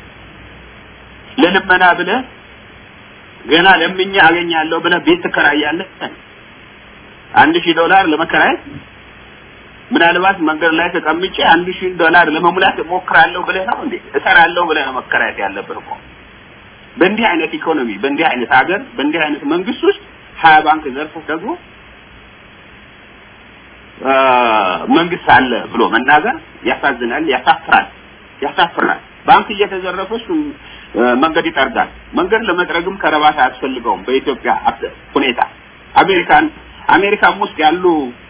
ለልመና ብለህ ገና ለምኛ አገኛለሁ ብለህ ቤት ትከራያለህ። አንድ ሺህ ዶላር ለመከራየት ምናልባት መንገድ ላይ ተቀምጬ አንድ ሺህ ዶላር ለመሙላት እሞክራለሁ ብለህ ነው እንዴ? እሰራለሁ ብለህ ነው መከራየት ያለብን እኮ። በእንዲህ አይነት ኢኮኖሚ፣ በእንዲህ አይነት ሀገር፣ በእንዲህ አይነት መንግስት ውስጥ ሀያ ባንክ ዘርፎ ደግሞ መንግስት አለ ብሎ መናገር ያሳዝናል፣ ያሳፍራል፣ ያሳፍራል። ባንክ እየተዘረፈ እሱ መንገድ ይጠርጋል። መንገድ ለመጥረግም ከረባት አያስፈልገውም። በኢትዮጵያ ሁኔታ አሜሪካን አሜሪካም ውስጥ ያሉ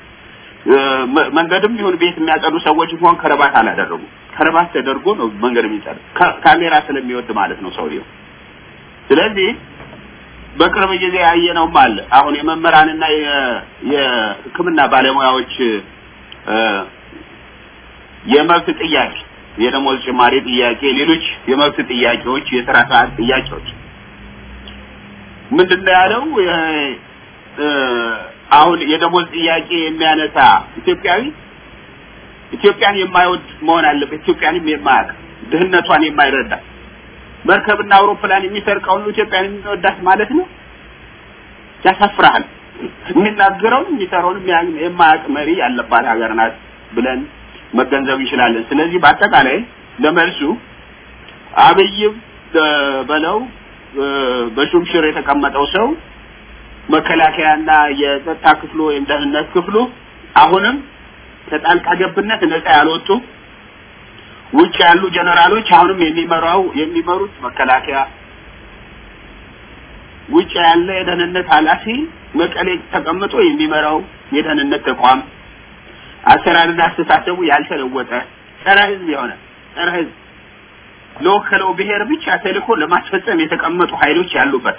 መንገድም ይሁን ቤት የሚያጸዱ ሰዎች እንኳን ከረባት አላደረጉም። ከረባት ተደርጎ ነው መንገድ የሚጸድ ካሜራ ስለሚወድ ማለት ነው ሰውየው። ስለዚህ በቅርብ ጊዜ ያየነውም አለ። አሁን የመምህራንና የሕክምና ባለሙያዎች የመብት ጥያቄ፣ የደሞዝ ጭማሪ ጥያቄ፣ ሌሎች የመብት ጥያቄዎች፣ የስራ ሰዓት ጥያቄዎች ምንድን ነው ያለው? አሁን የደሞዝ ጥያቄ የሚያነሳ ኢትዮጵያዊ ኢትዮጵያን የማይወድ መሆን አለበት። ኢትዮጵያንም የማያውቅ ድህነቷን የማይረዳ መርከብና አውሮፕላን የሚሰርቀው ሁሉ ኢትዮጵያን የሚወዳት ማለት ነው። ያሳፍራል። የሚናገረውን የሚሰራውን የማያውቅ መሪ ያለባት ሀገር ናት ብለን መገንዘብ እንችላለን። ስለዚህ በአጠቃላይ ለመልሱ አብይም በለው በሹምሽር የተቀመጠው ሰው መከላከያና የጸጥታ ክፍሉ ወይም ደህንነት ክፍሉ አሁንም ከጣልቃ ገብነት ነፃ ያልወጡ ውጭ ያሉ ጀነራሎች አሁንም የሚመራው የሚመሩት መከላከያ ውጭ ያለ የደህንነት ኃላፊ መቀሌ ተቀምጦ የሚመራው የደህንነት ተቋም አሰራርና አስተሳሰቡ ያልተለወጠ ጸረ ሕዝብ የሆነ ጸረ ሕዝብ ለወከለው ብሔር ብቻ ተልእኮ ለማስፈጸም የተቀመጡ ኃይሎች ያሉበት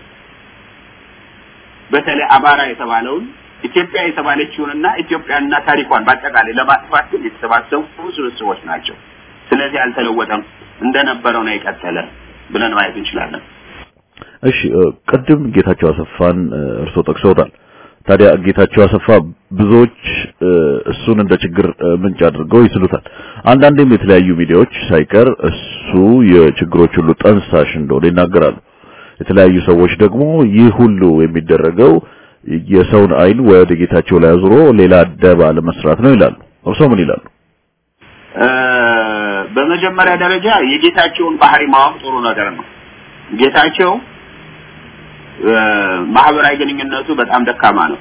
በተለይ አማራ የተባለውን ኢትዮጵያ የተባለችውንና ኢትዮጵያንና ታሪኳን በአጠቃላይ ለማጥፋት ግን የተሰባሰቡ ስብስቦች ናቸው። ስለዚህ አልተለወጠም፣ እንደነበረው ነው የቀጠለ ብለን ማየት እንችላለን። እሺ ቅድም ጌታቸው አሰፋን እርሶ ጠቅሰውታል። ታዲያ ጌታቸው አሰፋ ብዙዎች እሱን እንደ ችግር ምንጭ አድርገው ይስሉታል። አንዳንዴም የተለያዩ ሚዲያዎች ሳይቀር እሱ የችግሮች ሁሉ ጠንሳሽ እንደሆነ ይናገራሉ። የተለያዩ ሰዎች ደግሞ ይህ ሁሉ የሚደረገው የሰውን አይን ወደ ጌታቸው ላይ አዙሮ ሌላ ደባ ለመስራት ነው ይላሉ። እርስዎ ምን ይላሉ? በመጀመሪያ ደረጃ የጌታቸውን ባህሪ ማወቅ ጥሩ ነገር ነው። ጌታቸው ማህበራዊ ግንኙነቱ በጣም ደካማ ነው።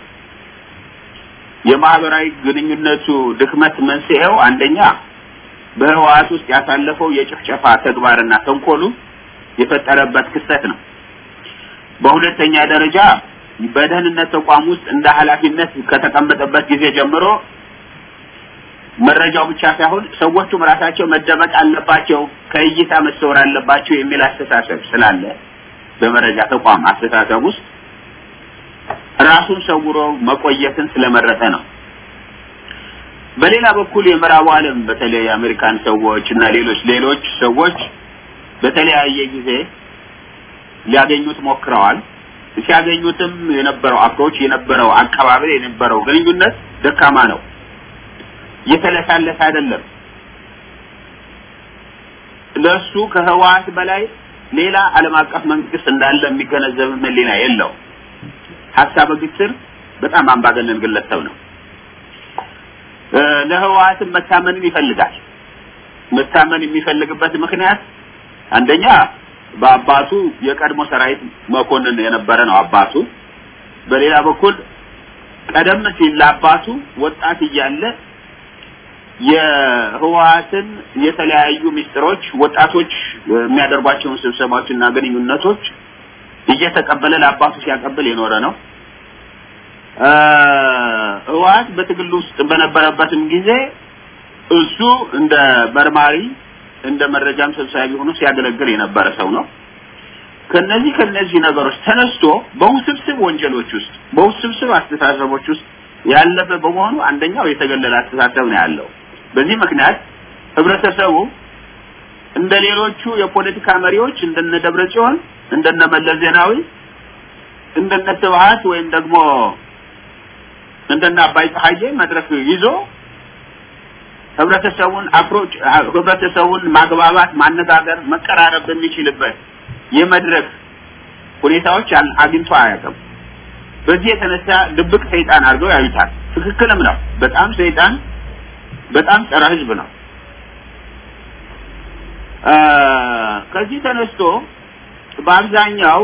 የማህበራዊ ግንኙነቱ ድክመት መንስኤው አንደኛ በህወሓት ውስጥ ያሳለፈው የጭፍጨፋ ተግባርና ተንኮሉ የፈጠረበት ክስተት ነው። በሁለተኛ ደረጃ በደህንነት ተቋም ውስጥ እንደ ኃላፊነት ከተቀመጠበት ጊዜ ጀምሮ መረጃው ብቻ ሳይሆን ሰዎቹም ራሳቸው መደበቅ አለባቸው፣ ከእይታ መሰወር አለባቸው የሚል አስተሳሰብ ስላለ በመረጃ ተቋም አስተሳሰብ ውስጥ ራሱን ሰውሮ መቆየትን ስለመረጠ ነው። በሌላ በኩል የምዕራቡ ዓለም በተለይ የአሜሪካን ሰዎች እና ሌሎች ሌሎች ሰዎች በተለያየ ጊዜ ሊያገኙት ሞክረዋል። ሲያገኙትም የነበረው አፕሮች የነበረው አቀባበል የነበረው ግንኙነት ደካማ ነው። የተለሳለሰ አይደለም። ለሱ ከህወሓት በላይ ሌላ ዓለም አቀፍ መንግስት እንዳለ የሚገነዘብ ህሊና የለው። ሀሳበ ግትር በጣም አምባገነን ግለሰብ ነው። ለህወሓትም መታመንን ይፈልጋል። መታመን የሚፈልግበት ምክንያት አንደኛ በአባቱ የቀድሞ ሰራዊት መኮንን የነበረ ነው አባቱ። በሌላ በኩል ቀደም ሲል ለአባቱ ወጣት እያለ የህወሓትን የተለያዩ ሚስጥሮች ወጣቶች የሚያደርጓቸውን ስብሰባዎችና ግንኙነቶች እየተቀበለ ለአባቱ ሲያቀብል የኖረ ነው። ህወሓት በትግል ውስጥ በነበረበትም ጊዜ እሱ እንደ መርማሪ እንደ መረጃም ሰብሳቢ ሆኖ ሲያገለግል የነበረ ሰው ነው። ከነዚህ ከነዚህ ነገሮች ተነስቶ በውስብስብ ወንጀሎች ውስጥ በውስብስብ አስተሳሰቦች ውስጥ ያለፈ በመሆኑ አንደኛው የተገለለ አስተሳሰብ ነው ያለው። በዚህ ምክንያት ህብረተሰቡ እንደ ሌሎቹ የፖለቲካ መሪዎች እንደነ ደብረ ጽዮን እንደነ መለስ ዜናዊ እንደነ ስብሀት ወይም ደግሞ እንደነ አባይ ፀሐዬ መድረክ ይዞ ህብረተሰቡን አፕሮች ህብረተሰቡን ማግባባት፣ ማነጋገር፣ መቀራረብ በሚችልበት የመድረክ ሁኔታዎች አግኝቶ አያውቅም። በዚህ የተነሳ ድብቅ ሰይጣን አድርገው ያዩታል። ትክክልም ነው። በጣም ሰይጣን፣ በጣም ጸረ ህዝብ ነው። ከዚህ ተነስቶ በአብዛኛው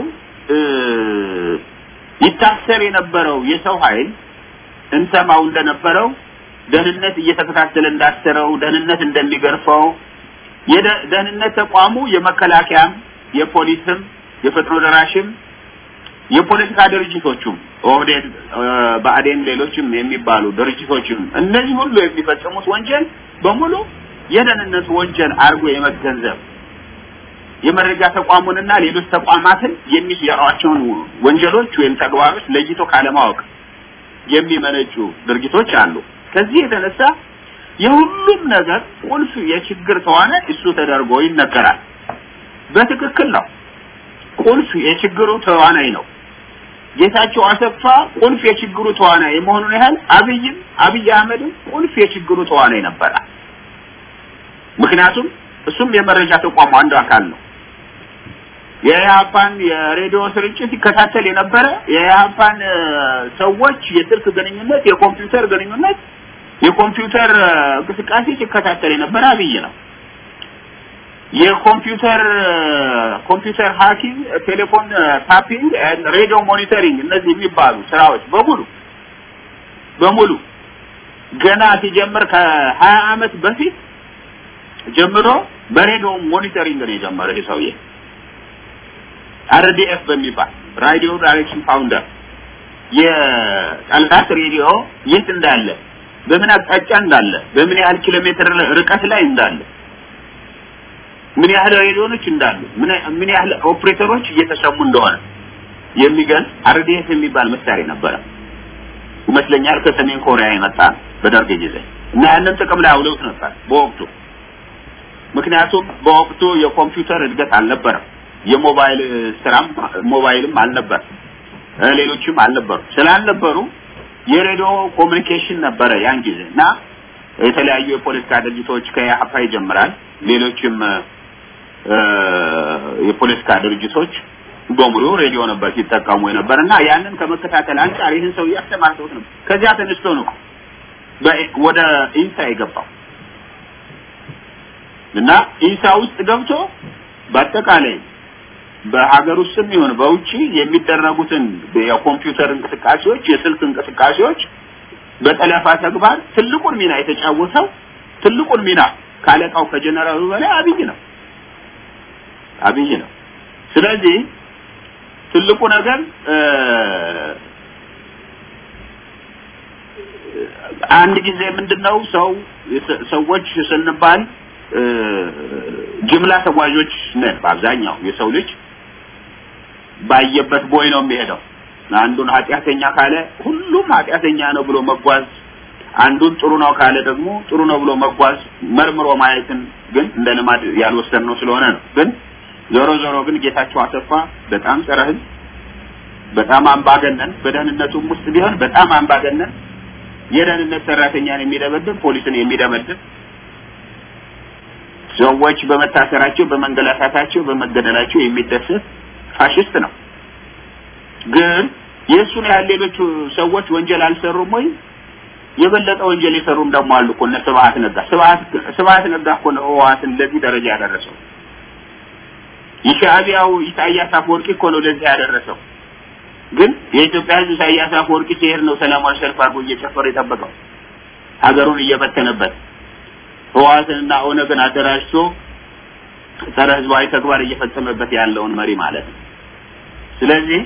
ይታሰር የነበረው የሰው ኃይል እንሰማው እንደነበረው ደህንነት እየተከታተለ እንዳሰረው፣ ደህንነት እንደሚገርፈው፣ የደህንነት ተቋሙ የመከላከያም፣ የፖሊስም፣ የፈጥኖ ደራሽም፣ የፖለቲካ ድርጅቶቹም ኦህዴድ፣ ብአዴን፣ ሌሎችም የሚባሉ ድርጅቶችም እነዚህ ሁሉ የሚፈጽሙት ወንጀል በሙሉ የደህንነት ወንጀል አድርጎ የመገንዘብ የመረጃ ተቋሙንና ሌሎች ተቋማትን የሚሰሯቸውን ወንጀሎች ወይም ተግባሮች ለይቶ ካለማወቅ የሚመነጩ ድርጊቶች አሉ። ከዚህ የተነሳ የሁሉም ነገር ቁልፍ የችግር ተዋናይ እሱ ተደርጎ ይነገራል። በትክክል ነው። ቁልፍ የችግሩ ተዋናይ ነው። ጌታቸው አሰፋ ቁልፍ የችግሩ ተዋናይ የመሆኑን ያህል አብይም አብይ አህመድም ቁልፍ የችግሩ ተዋናይ ነበረ። ምክንያቱም እሱም የመረጃ ተቋሙ አንዱ አካል ነው። የኢህአፓን የሬዲዮ ስርጭት ይከታተል የነበረ የኢህአፓን ሰዎች የስልክ ግንኙነት፣ የኮምፒውተር ግንኙነት፣ የኮምፒውተር እንቅስቃሴ ሲከታተል የነበረ አብይ ነው። የኮምፒውተር ኮምፒውተር ሃኪንግ፣ ቴሌፎን ታፒንግ፣ ሬዲዮ ሞኒተሪንግ እነዚህ የሚባሉ ስራዎች በሙሉ በሙሉ ገና ሲጀምር ከሀያ አመት በፊት ጀምሮ በሬዲዮ ሞኒተሪንግ ነው የጀመረው ይህ ሰውዬ። አርዲኤፍ በሚባል ራዲዮ ዳይሬክሽን ፋውንደር የጠላት ሬዲዮ የት እንዳለ፣ በምን አቅጣጫ እንዳለ፣ በምን ያህል ኪሎ ሜትር ርቀት ላይ እንዳለ፣ ምን ያህል ሬዲዮኖች እንዳሉ፣ ምን ያህል ኦፕሬተሮች እየተሰሙ እንደሆነ የሚገልጽ አርዲኤፍ የሚባል መሳሪያ ነበረ ይመስለኛል። ከሰሜን ኮሪያ የመጣ ነው በደርግ ጊዜ እና ያንን ጥቅም ላይ አውለውት ነበር በወቅቱ ምክንያቱም በወቅቱ የኮምፒውተር እድገት አልነበረም። የሞባይል ስራም ሞባይልም አልነበር፣ ሌሎችም አልነበሩ። ስላልነበሩ የሬዲዮ ኮሚኒኬሽን ነበረ ያን ጊዜ እና የተለያዩ የፖለቲካ ድርጅቶች ከኢህአፓ ይጀምራል ሌሎችም የፖለቲካ ድርጅቶች በሙሉ ሬዲዮ ነበር ሲጠቀሙ የነበር እና ያንን ከመከታተል አንጻር ይህን ሰው እያስተማርተውት ነበር። ከዚያ ተነስቶ ነው ወደ ኢንሳ የገባው እና ኢንሳ ውስጥ ገብቶ በአጠቃላይ በሀገር ውስጥም ይሁን በውጪ የሚደረጉትን የኮምፒውተር እንቅስቃሴዎች፣ የስልክ እንቅስቃሴዎች በጠለፋ ተግባር ትልቁን ሚና የተጫወተው ትልቁን ሚና ካለቃው ከጀነራሉ በላይ አብይ ነው አብይ ነው። ስለዚህ ትልቁ ነገር አንድ ጊዜ ምንድነው ሰው ሰዎች ስንባል ጅምላ ተጓዦች ነን። በአብዛኛው የሰው ልጅ ባየበት ቦይ ነው የሚሄደው። አንዱን ኃጢአተኛ ካለ ሁሉም ኃጢአተኛ ነው ብሎ መጓዝ፣ አንዱን ጥሩ ነው ካለ ደግሞ ጥሩ ነው ብሎ መጓዝ፣ መርምሮ ማየትን ግን እንደ ልማድ ያልወሰድነው ስለሆነ ነው። ግን ዞሮ ዞሮ ግን ጌታቸው አሰፋ በጣም ጸረ ሕዝብ፣ በጣም አምባገነን፣ በደህንነቱም ውስጥ ቢሆን በጣም አምባገነን፣ የደህንነት ሰራተኛን የሚደበድብ ፖሊስን የሚደበድብ ሰዎች በመታሰራቸው በመንገላታታቸው በመገደላቸው የሚደሰት ፋሽስት ነው። ግን የእሱን ያህል ሌሎቹ ሰዎች ወንጀል አልሰሩም ወይ? የበለጠ ወንጀል የሰሩም ደግሞ አሉ እኮ እነ ስብሀት ነጋ። ስብሀት ስብሀት ነጋ እኮ ነው ህወሓትን ለዚህ ደረጃ ያደረሰው። የሻዕቢያው ኢሳያስ አፈወርቂ እኮ ነው ለዚህ ያደረሰው። ግን የኢትዮጵያ ህዝብ ኢሳያስ አፈወርቂ ሲሄድ ነው ሰላማዊ ሰልፍ አድርጎ እየጨፈረ የጠበቀው ሀገሩን እየበተነበት ህወሓትንና ኦነግን አደራጅቶ ጸረ ህዝባዊ ተግባር እየፈጸመበት ያለውን መሪ ማለት ነው። ስለዚህ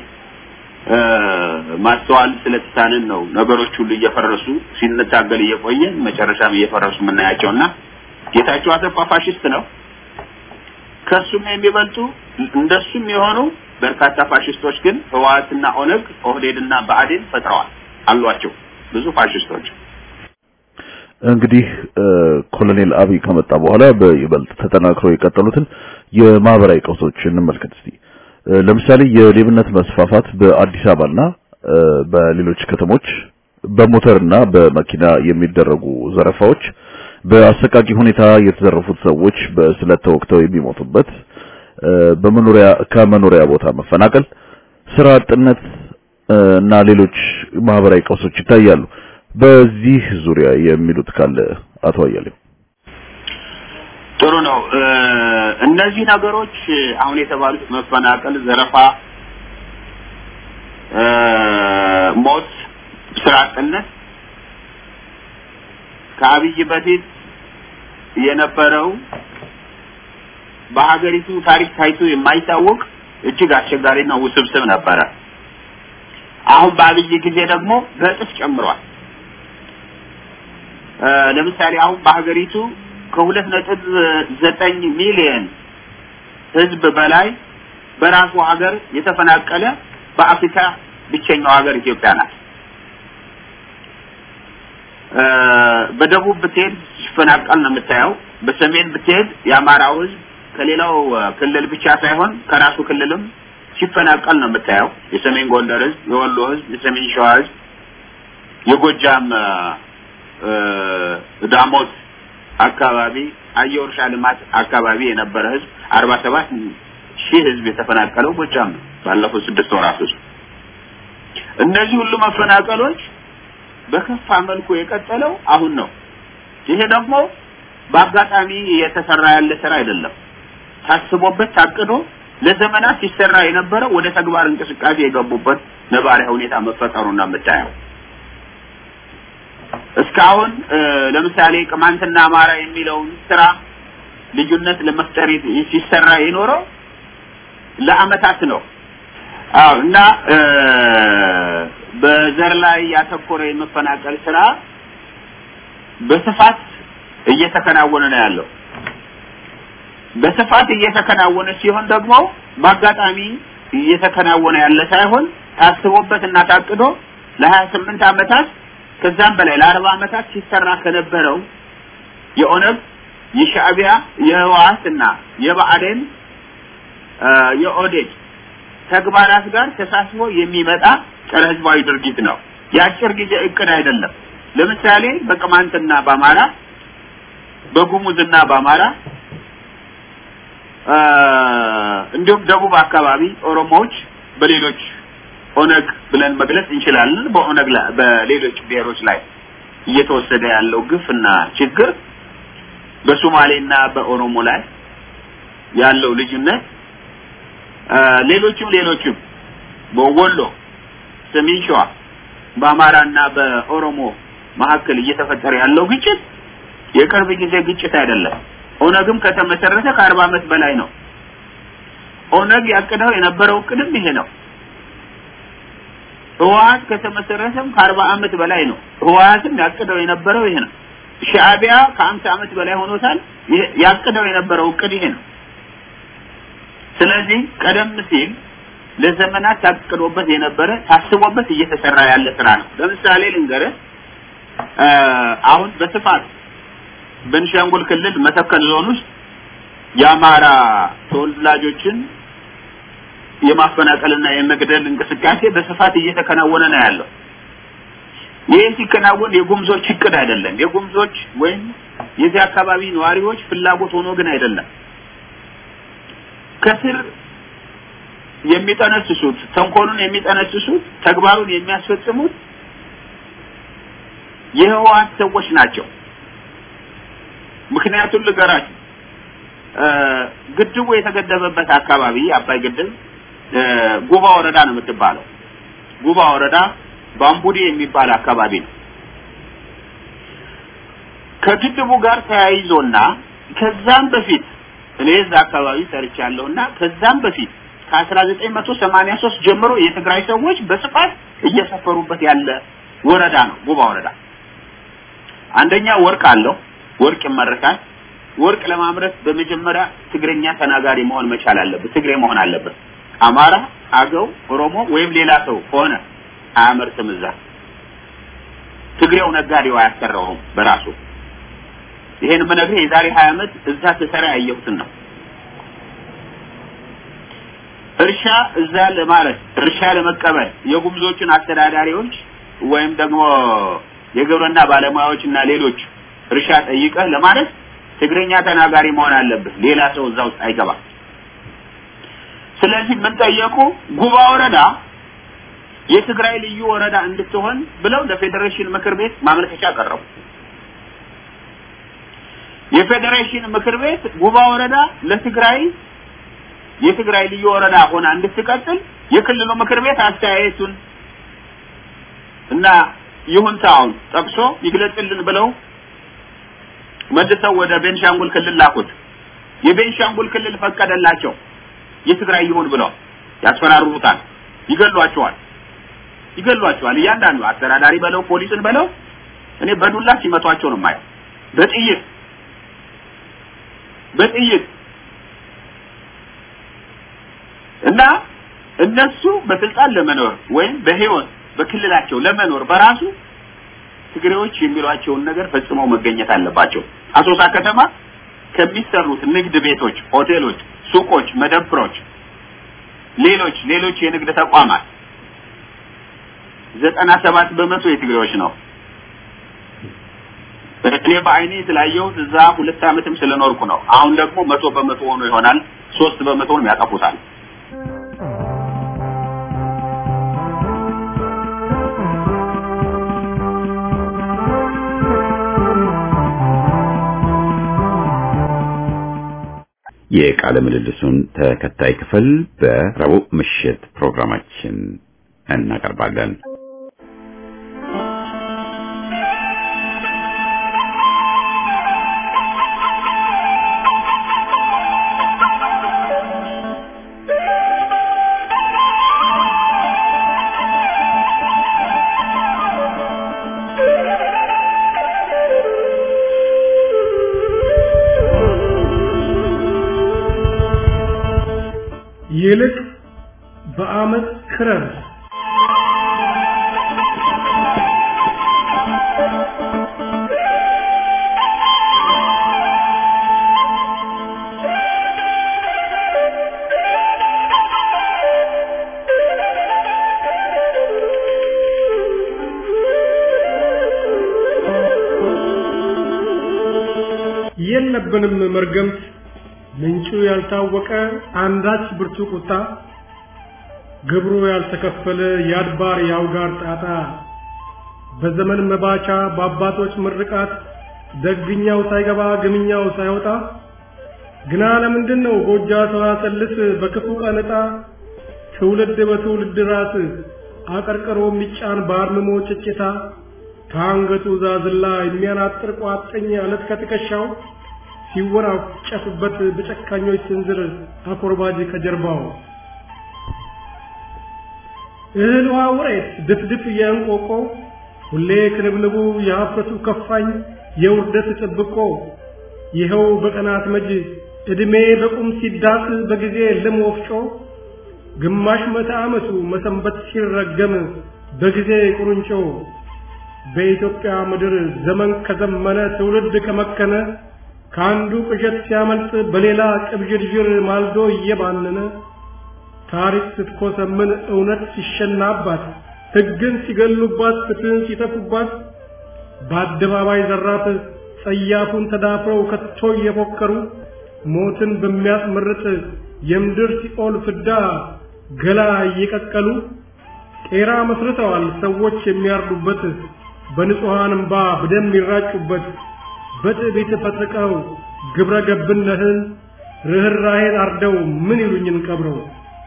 ማስተዋል ስለተሳንን ነው ነገሮች ሁሉ እየፈረሱ ሲንታገል እየቆየን መጨረሻም እየፈረሱ የምናያቸውና ጌታቸው አሰፋ ፋሽስት ነው። ከሱም የሚበልጡ እንደሱም የሆኑ በርካታ ፋሽስቶች ግን ህወሓትና ኦነግ ኦህዴድና ብአዴን ፈጥረዋል አሏቸው ብዙ ፋሽስቶች። እንግዲህ ኮሎኔል አብይ ከመጣ በኋላ በይበልጥ ተጠናክረው የቀጠሉትን የማህበራዊ ቀውሶች እንመልከት እስቲ። ለምሳሌ የሌብነት መስፋፋት በአዲስ አበባና በሌሎች ከተሞች በሞተርና በመኪና የሚደረጉ ዘረፋዎች፣ በአሰቃቂ ሁኔታ የተዘረፉት ሰዎች በስለት ተወግተው የሚሞቱበት፣ በመኖሪያ ከመኖሪያ ቦታ መፈናቀል፣ ስራ አጥነት እና ሌሎች ማህበራዊ ቀውሶች ይታያሉ። በዚህ ዙሪያ የሚሉት ካለ አቶ አያሌው። ጥሩ ነው። እነዚህ ነገሮች አሁን የተባሉት መፈናቀል፣ ዘረፋ፣ ሞት፣ ስራ አጥነት ከአብይ በፊት የነበረው በሀገሪቱ ታሪክ ታይቶ የማይታወቅ እጅግ አስቸጋሪና ውስብስብ ነበረ። አሁን በአብይ ጊዜ ደግሞ በእጥፍ ጨምሯል። ለምሳሌ አሁን በሀገሪቱ ከሁለት ነጥብ ዘጠኝ ሚሊዮን ህዝብ በላይ በራሱ ሀገር የተፈናቀለ በአፍሪካ ብቸኛው ሀገር ኢትዮጵያ ናት። በደቡብ ብትሄድ ሲፈናቀል ነው የምታየው። በሰሜን ብትሄድ የአማራው ህዝብ ከሌላው ክልል ብቻ ሳይሆን ከራሱ ክልልም ሲፈናቀል ነው የምታየው። የሰሜን ጎንደር ህዝብ፣ የወሎ ህዝብ፣ የሰሜን ሸዋ ህዝብ፣ የጎጃም ዳሞት አካባቢ አየር እርሻ ልማት አካባቢ የነበረ ህዝብ አርባ ሰባት ሺህ ህዝብ የተፈናቀለው ጎጃም ነው ባለፉት ስድስት ወራት ውስጥ። እነዚህ ሁሉ መፈናቀሎች በከፋ መልኩ የቀጠለው አሁን ነው። ይሄ ደግሞ በአጋጣሚ የተሰራ ያለ ስራ አይደለም። ታስቦበት ታቅዶ ለዘመናት ሲሰራ የነበረው ወደ ተግባር እንቅስቃሴ የገቡበት ነባሪያ ሁኔታ መፈጠሩና የምታየው እስካሁን ለምሳሌ ቅማንትና አማራ የሚለውን ስራ ልዩነት ለመፍጠር ሲሰራ የኖረው ለአመታት ነው። አዎ እና በዘር ላይ ያተኮረ የመፈናቀል ስራ በስፋት እየተከናወነ ነው ያለው። በስፋት እየተከናወነ ሲሆን ደግሞ በአጋጣሚ እየተከናወነ ያለ ሳይሆን ታስቦበት እና ታቅዶ ለሀያ ስምንት አመታት ከዛም በላይ ለአርባ አመታት ሲሰራ ከነበረው የኦነግ የሻዕቢያ የህወሓትና የብአዴን የኦዴድ ተግባራት ጋር ተሳስቦ የሚመጣ ጸረ ህዝባዊ ድርጊት ነው። የአጭር ጊዜ እቅድ አይደለም። ለምሳሌ በቅማንትና በአማራ በጉሙዝና በአማራ እንዲሁም ደቡብ አካባቢ ኦሮሞዎች በሌሎች ኦነግ ብለን መግለጽ እንችላለን። በኦነግ ላይ በሌሎች ብሔሮች ላይ እየተወሰደ ያለው ግፍና ችግር በሶማሌና በኦሮሞ ላይ ያለው ልዩነት ሌሎችም ሌሎችም በወሎ፣ ሰሜን ሸዋ በአማራና በኦሮሞ መካከል እየተፈጠረ ያለው ግጭት የቅርብ ጊዜ ግጭት አይደለም። ኦነግም ከተመሰረተ ከአርባ ዓመት በላይ ነው። ኦነግ ያቅደው የነበረው እቅድም ይሄ ነው። ህወሓት ከተመሰረተም ከአርባ ዓመት በላይ ነው። ህወሓትም ያቅደው የነበረው ይሄ ነው። ሻዕቢያ ከአምሳ ዓመት በላይ ሆኖታል። ያቅደው የነበረው እቅድ ይሄ ነው። ስለዚህ ቀደም ሲል ለዘመናት ታቅዶበት የነበረ ታስቦበት እየተሰራ ያለ ስራ ነው። ለምሳሌ ልንገርህ፣ አሁን በስፋት በቤንሻንጉል ክልል መተከል ዞን ውስጥ የአማራ ተወላጆችን የማፈናቀልና የመግደል እንቅስቃሴ በስፋት እየተከናወነ ነው ያለው። ይህ ሲከናወን የጉምዞች እቅድ አይደለም። የጉምዞች ወይም የዚህ አካባቢ ነዋሪዎች ፍላጎት ሆኖ ግን አይደለም። ከስር የሚጠነስሱት ተንኮሉን የሚጠነስሱት ተግባሩን የሚያስፈጽሙት የህወሓት ሰዎች ናቸው። ምክንያቱም ልገራችሁ፣ ግድቡ የተገደበበት አካባቢ አባይ ግድብ ጉባ ወረዳ ነው የምትባለው። ጉባ ወረዳ ባምቡዲ የሚባል አካባቢ ነው። ከግድቡ ጋር ተያይዞና ከዛም በፊት እኔ እዛ አካባቢ ሰርቻለሁና ከዛም በፊት ከ1983 ጀምሮ የትግራይ ሰዎች በስፋት እየሰፈሩበት ያለ ወረዳ ነው ጉባ ወረዳ። አንደኛ ወርቅ አለው፣ ወርቅ ይመረታል። ወርቅ ለማምረት በመጀመሪያ ትግረኛ ተናጋሪ መሆን መቻል አለበት፣ ትግሬ መሆን አለበት። አማራ፣ አገው፣ ኦሮሞ ወይም ሌላ ሰው ከሆነ አያመርትም። እዛ ትግሬው ነጋዴው አያሰራውም በራሱ። ይሄን የምነግርህ የዛሬ 20 ዓመት እዛ ስሰራ ያየሁትን ነው። እርሻ እዛ ለማለት እርሻ ለመቀበል የጉምዞችን አስተዳዳሪዎች ወይም ደግሞ የግብርና ባለሙያዎች እና ሌሎች እርሻ ጠይቀህ ለማለት ትግረኛ ተናጋሪ መሆን አለብህ። ሌላ ሰው እዛ ውስጥ አይገባም። ስለዚህ ምን ጠየቁ? ጉባ ወረዳ የትግራይ ልዩ ወረዳ እንድትሆን ብለው ለፌዴሬሽን ምክር ቤት ማመልከቻ ቀረቡ። የፌዴሬሽን ምክር ቤት ጉባ ወረዳ ለትግራይ የትግራይ ልዩ ወረዳ ሆና እንድትቀጥል የክልሉ ምክር ቤት አስተያየቱን እና ይሁንታውን ጠቅሶ ይግለጽልን ብለው መልሰው ወደ ቤንሻንጉል ክልል ላኩት። የቤንሻንጉል ክልል ፈቀደላቸው። የትግራይ ይሁን ብለው ያስፈራሩታል፣ ይገሏቸዋል፣ ይገሏቸዋል። እያንዳንዱ አስተዳዳሪ በለው ፖሊስን በለው እኔ በዱላ ሲመቷቸው ነው የማየው፣ በጥይት በጥይት እና እነሱ በስልጣን ለመኖር ወይም በህይወት በክልላቸው ለመኖር በራሱ ትግሬዎች የሚሏቸውን ነገር ፈጽመው መገኘት አለባቸው። አሶሳ ከተማ ከሚሰሩት ንግድ ቤቶች፣ ሆቴሎች፣ ሱቆች፣ መደብሮች፣ ሌሎች ሌሎች የንግድ ተቋማት ዘጠና ሰባት በመቶ የትግሬዎች ነው። እኔ በአይኔ ስላየሁት እዛ ሁለት ዓመትም ስለኖርኩ ነው። አሁን ደግሞ መቶ በመቶ ሆኖ ይሆናል። ሶስት በመቶንም ያጠፉታል። የቃለ ምልልሱን ተከታይ ክፍል በረቡዕ ምሽት ፕሮግራማችን እናቀርባለን። ይልቅ በአመት ክረር የደረሰብንም መርገምት ምንጩ ያልታወቀ አንዳች ብርቱ ቁጣ ግብሩ ያልተከፈለ የአድባር የአውጋር ጣጣ በዘመን መባቻ በአባቶች ምርቃት ደግኛው ሳይገባ ግምኛው ሳይወጣ ግና ለምንድን ነው ጎጃ ሰዋሰልስ በክፉ ቀን ዕጣ ትውልድ በትውልድ ራስ አቀርቅሮ የሚጫን በአርምሞ ጭጭታ ከአንገቱ ዛዝላ የሚያናጥር ቋጥኝ አለት ከትከሻው ሲወናጨፍበት በጨካኞች ስንዝር አኮርባጅ ከጀርባው እህል ውሃ ውሬት ድፍድፍ የእንቆቆ ሁሌ ክንብንቡ የሀፍረቱ ከፋኝ የውርደት ጥብቆ ይኸው በቀናት መጅ ዕድሜ በቁም ሲዳስ በጊዜ ልም ወፍጮ ግማሽ መቶ ዓመቱ መሰንበት ሲረገም በጊዜ ቁርንጮ በኢትዮጵያ ምድር ዘመን ከዘመነ ትውልድ ከመከነ ከአንዱ ቅዠት ሲያመልጥ በሌላ ቅብዥርዥር ማልዶ እየባነነ ታሪክ ስትኮሰምን እውነት ሲሸናባት ሕግን ሲገሉባት ፍትህን ሲተፉባት በአደባባይ ዘራፍ ጸያፉን ተዳፍረው ከቶ እየፎከሩ ሞትን በሚያስመርጥ የምድር ሲኦል ፍዳ ገላ እየቀቀሉ ቄራ መስርተዋል ሰዎች የሚያርዱበት በንጹሐን እምባ በደም የሚራጩበት በትዕቢት ፈጥቀው ግብረ ገብነትን ርኅራኄን አርደው ምን ይሉኝን ቀብረው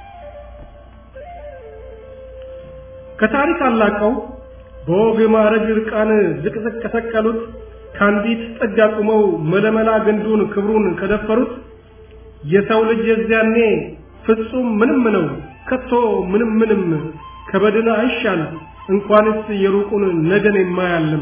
ከታሪክ አላቀው በወግ ማዕረግ ርቃን ዝቅዝቅ ከሰቀሉት ከአንዲት ጥግ አቁመው መለመላ ግንዱን ክብሩን ከደፈሩት የሰው ልጅ የዚያኔ ፍጹም ምንም ነው ከቶ ምንም ምንም ከበድን አይሻል እንኳንስ የሩቁን ነገን የማያልም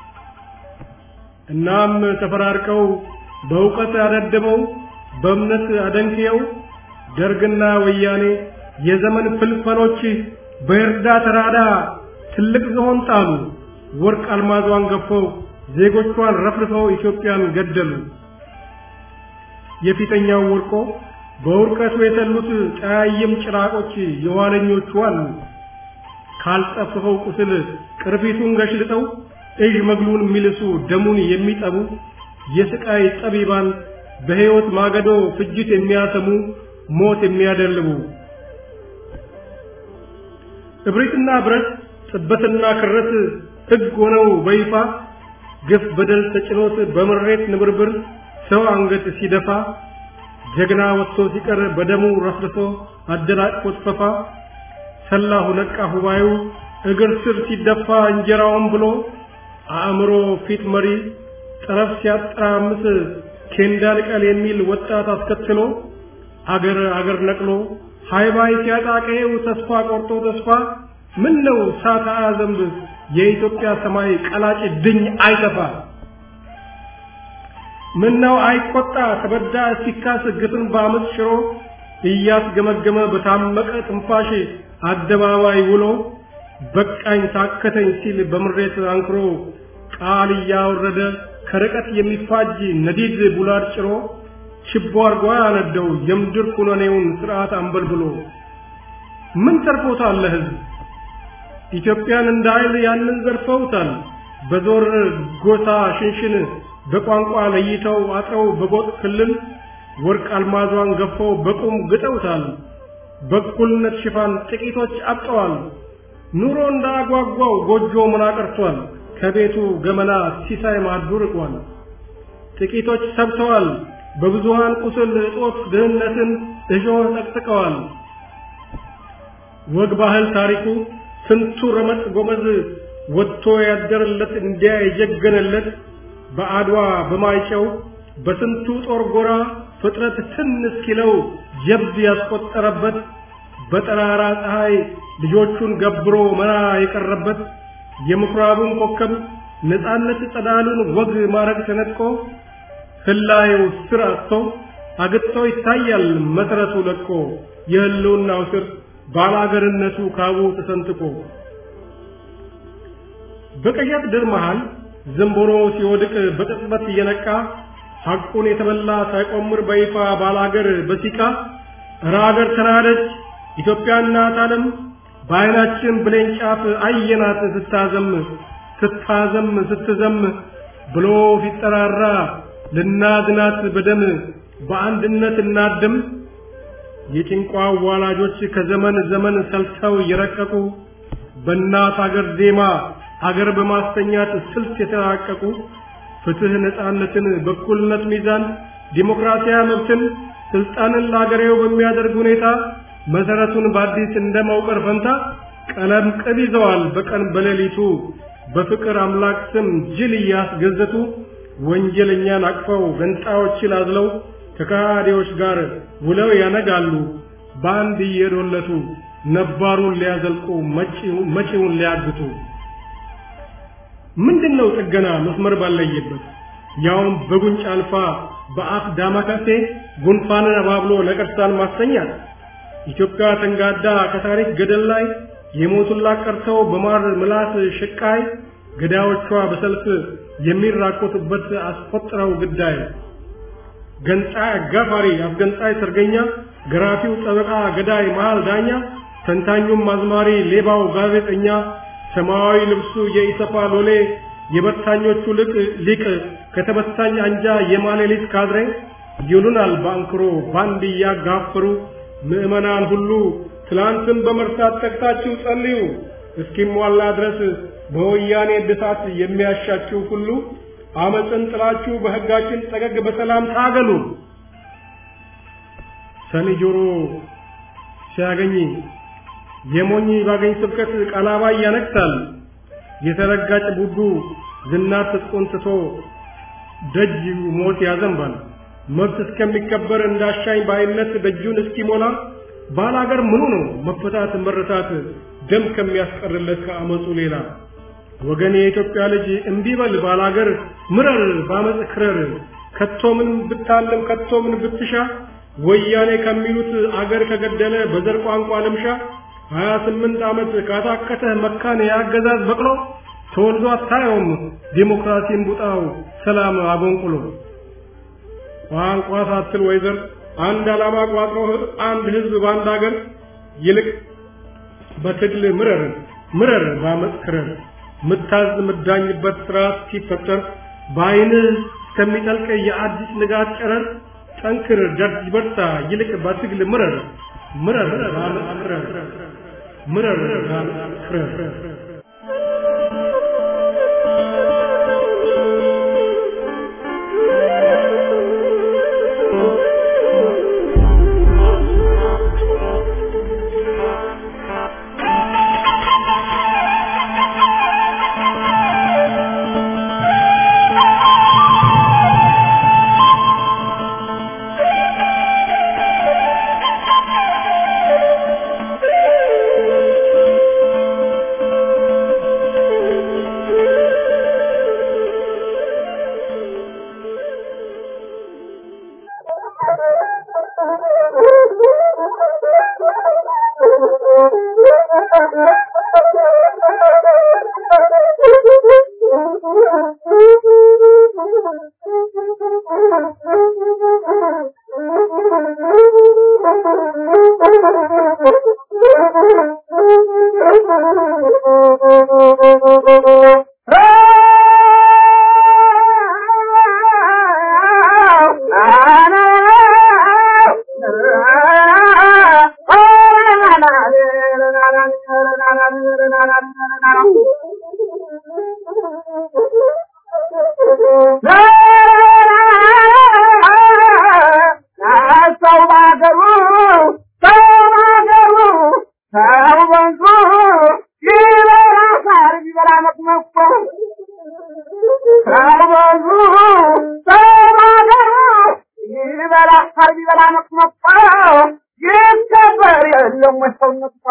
እናም ተፈራርቀው በእውቀት አደድበው በእምነት አደንክየው ደርግና ወያኔ የዘመን ፍልፈሎች በእርዳ ተራዳ ትልቅ ዝሆን ጣሉ ወርቅ አልማዟን ገፈው ዜጎቿን ረፍርፈው ኢትዮጵያን ገደሉ የፊተኛው ወርቆ በውርቀቱ የተሉት ጠያይም ጭራቆች የኋለኞቹ አሉ ካልጠፍፈው ቁስል ቅርፊቱን ገሽልጠው እዥ መግሉን የሚልሱ ደሙን የሚጠቡ የስቃይ ጠቢባን በሕይወት ማገዶ ፍጅት የሚያሰሙ ሞት የሚያደልቡ እብሪትና ብረት ጥበትና ክረት ሕግ ሆነው በይፋ ግፍ በደል ተጭኖት በምሬት ንብርብር ሰው አንገት ሲደፋ ጀግና ወጥቶ ሲቀር በደሙ ረፍርሶ አደናቅፎት ፈፋ ሰላሁ ነቃ ሁባዩ እግር ስር ሲደፋ እንጀራውን ብሎ አእምሮ ፊት መሪ ጠረፍ ሲያጠራምስ ኬንዳ ልቀል የሚል ወጣት አስከትሎ አገር አገር ነቅሎ ሃይባይ ሲያጣቀየው ተስፋ ቆርጦ ተስፋ ምን ነው ሳታ ዘንብ የኢትዮጵያ ሰማይ ቀላጭ ድኝ አይተፋ ምን ነው አይቆጣ ተበዳ ሲካስ ግፍን በአመፅ ሽሮ እያስገመገመ በታመቀ ትንፋሽ አደባባይ ውሎ በቃኝ ታከተኝ ሲል በምሬት አንክሮ ቃል እያወረደ ከርቀት የሚፋጅ ነዲድ ቡላድ ጭሮ ችቦ አርጓ ያነደው የምድር ኩነኔውን ስርዓት አንበልብሎ ምን ተርፎታል ለህዝብ ኢትዮጵያን እንደ ኃይል ያንን ዘርፈውታል በዞር ጎሳ ሽንሽን በቋንቋ ለይተው አጥረው በጎጥ ክልል ወርቅ አልማዟን ገፈው በቁም ግጠውታል በእኩልነት ሽፋን ጥቂቶች አብጠዋል ኑሮ እንዳጓጓው ጎጆ ምን አቀርቷል ከቤቱ ገመና ሲሳይ ማዱ ርቋል ጥቂቶች ሰብተዋል በብዙሃን ቁስል እጦት ድህነትን እሾህ ጠቅጥቀዋል ወግ ባህል ታሪኩ ስንቱ ረመጥ ጎመዝ ወጥቶ ያደረለት እንዲያ የጀገነለት በአድዋ በማይጨው በስንቱ ጦር ጎራ ፍጥረት ትን እስኪለው ጀብድ ያስቆጠረበት በጠራራ ፀሐይ ልጆቹን ገብሮ መራ የቀረበት የምኩራቡን ኮከብ ነፃነት ጸዳሉን ወግ ማረግ ተነጥቆ ህላየው ስር አጥቶ አግጥቶ ይታያል መሰረቱ ለቆ የህልውናው ስር ባላገርነቱ ካቡ ተሰንጥቆ በቀያት ድር መሃል ዘንቦሮ ሲወድቅ በቅጽበት እየነቃ ሐቁን የተበላ ሳይቆምር በይፋ ባላገር በሲቃ እረ አገር ተናደች ኢትዮጵያ እናት ዓለም በዓይናችን ብሌን ጫፍ አየናት ስታዘም ስታዘም ስትዘም ብሎ ሲጠራራ ልናድናት በደም በአንድነት እናድም። የጭንቋ ዋላጆች ከዘመን ዘመን ሰልተው የረቀቁ በእናት አገር ዜማ አገር በማስተኛት ስልት የተራቀቁ ፍትህ፣ ነፃነትን፣ በኩልነት ሚዛን፣ ዲሞክራሲያዊ መብትን ስልጣንን ለአገሬው በሚያደርግ ሁኔታ መሰረቱን በአዲስ እንደማውቀር ፈንታ ቀለም ቅብ ይዘዋል በቀን በሌሊቱ በፍቅር አምላክ ስም ጅል እያስገዘቱ ወንጀለኛን አቅፈው ገንጣዮችን አዝለው ከካዲዎች ጋር ውለው ያነጋሉ በአንድ እየዶለቱ ነባሩን ሊያዘልቁ መጪውን ሊያግቱ። ምንድነው ጥገና መስመር ባለየበት ያውም በጉንጭ አልፋ በአፍ ዳማከሴ ጉንፋንን አባብሎ ነቀርሳን ማስተኛት ኢትዮጵያ ተንጋዳ ከታሪክ ገደል ላይ የሞቱላት ቀርተው በማር ምላስ ሽቃይ ገዳዮቿ በሰልፍ የሚራቆቱበት አስቆጥረው ግዳይ ገንጣይ አጋፋሪ አስገንጣይ ሰርገኛ ገራፊው ጠበቃ ገዳይ መሃል ዳኛ ተንታኙም አዝማሪ ሌባው ጋዜጠኛ ሰማያዊ ልብሱ የኢሰፓ ሎሌ የበታኞቹ ልቅ ሊቅ ከተበታኝ አንጃ የማሌሊት ካድሬ ይሉናል ባንክሮ ባንድ እያጋፈሩ ምዕመናን ሁሉ ትላንትን በመርሳት ተግታችሁ ጸልዩ እስኪሟላ ድረስ በወያኔ እድሳት የሚያሻችሁ ሁሉ አመፅን ጥላችሁ በሕጋችን ጠገግ በሰላም ታገሉ። ሰኒ ጆሮ ሲያገኝ የሞኝ ባገኝ ስብከት ቀላባይ ያነክሳል። የተረጋጭ ቡዱ ዝናር ትጥቁን ትቶ ደጅ ሞት ያዘንባል። መብት እስከሚከበር እንዳሻኝ ባይነት ደጁን እስኪሞላ ባላገር ምኑ ነው መፈታት መረታት ደም ከሚያስቀርለት ከአመፁ ሌላ ወገን የኢትዮጵያ ልጅ እምቢበል ባላገር ምረር ባመፅ ክረር ከቶ ምን ብታለም ከቶ ምን ብትሻ ወያኔ ከሚሉት አገር ከገደለ በዘር ቋንቋ ልምሻ ሀያ ስምንት ዓመት ካታከተ መካን የአገዛዝ በቅሎ ተወልዶ አታየውም ዲሞክራሲን ቡጣው ሰላም አጎንቁሎ ቋንቋ ሳትል ወይዘር አንድ ዓላማ ቋጥሮ አንድ ህዝብ በአንድ አገር ይልቅ በትግል ምረር ምረር ባመፅ ክረር ምታዝ ምዳኝበት ስርዓት ሲፈጠር በአይንህ እስከሚጠልቅ የአዲስ ንጋት ጨረር ጠንክር ደርጅ በርታ ይልቅ በትግል ምረር ምረር ባመፅ ክረር ምረር ባመፅ ክረር ቢበላ ሳር ቢበላ መቅመቋ ይከበር የለም ወይ ሰውነቱ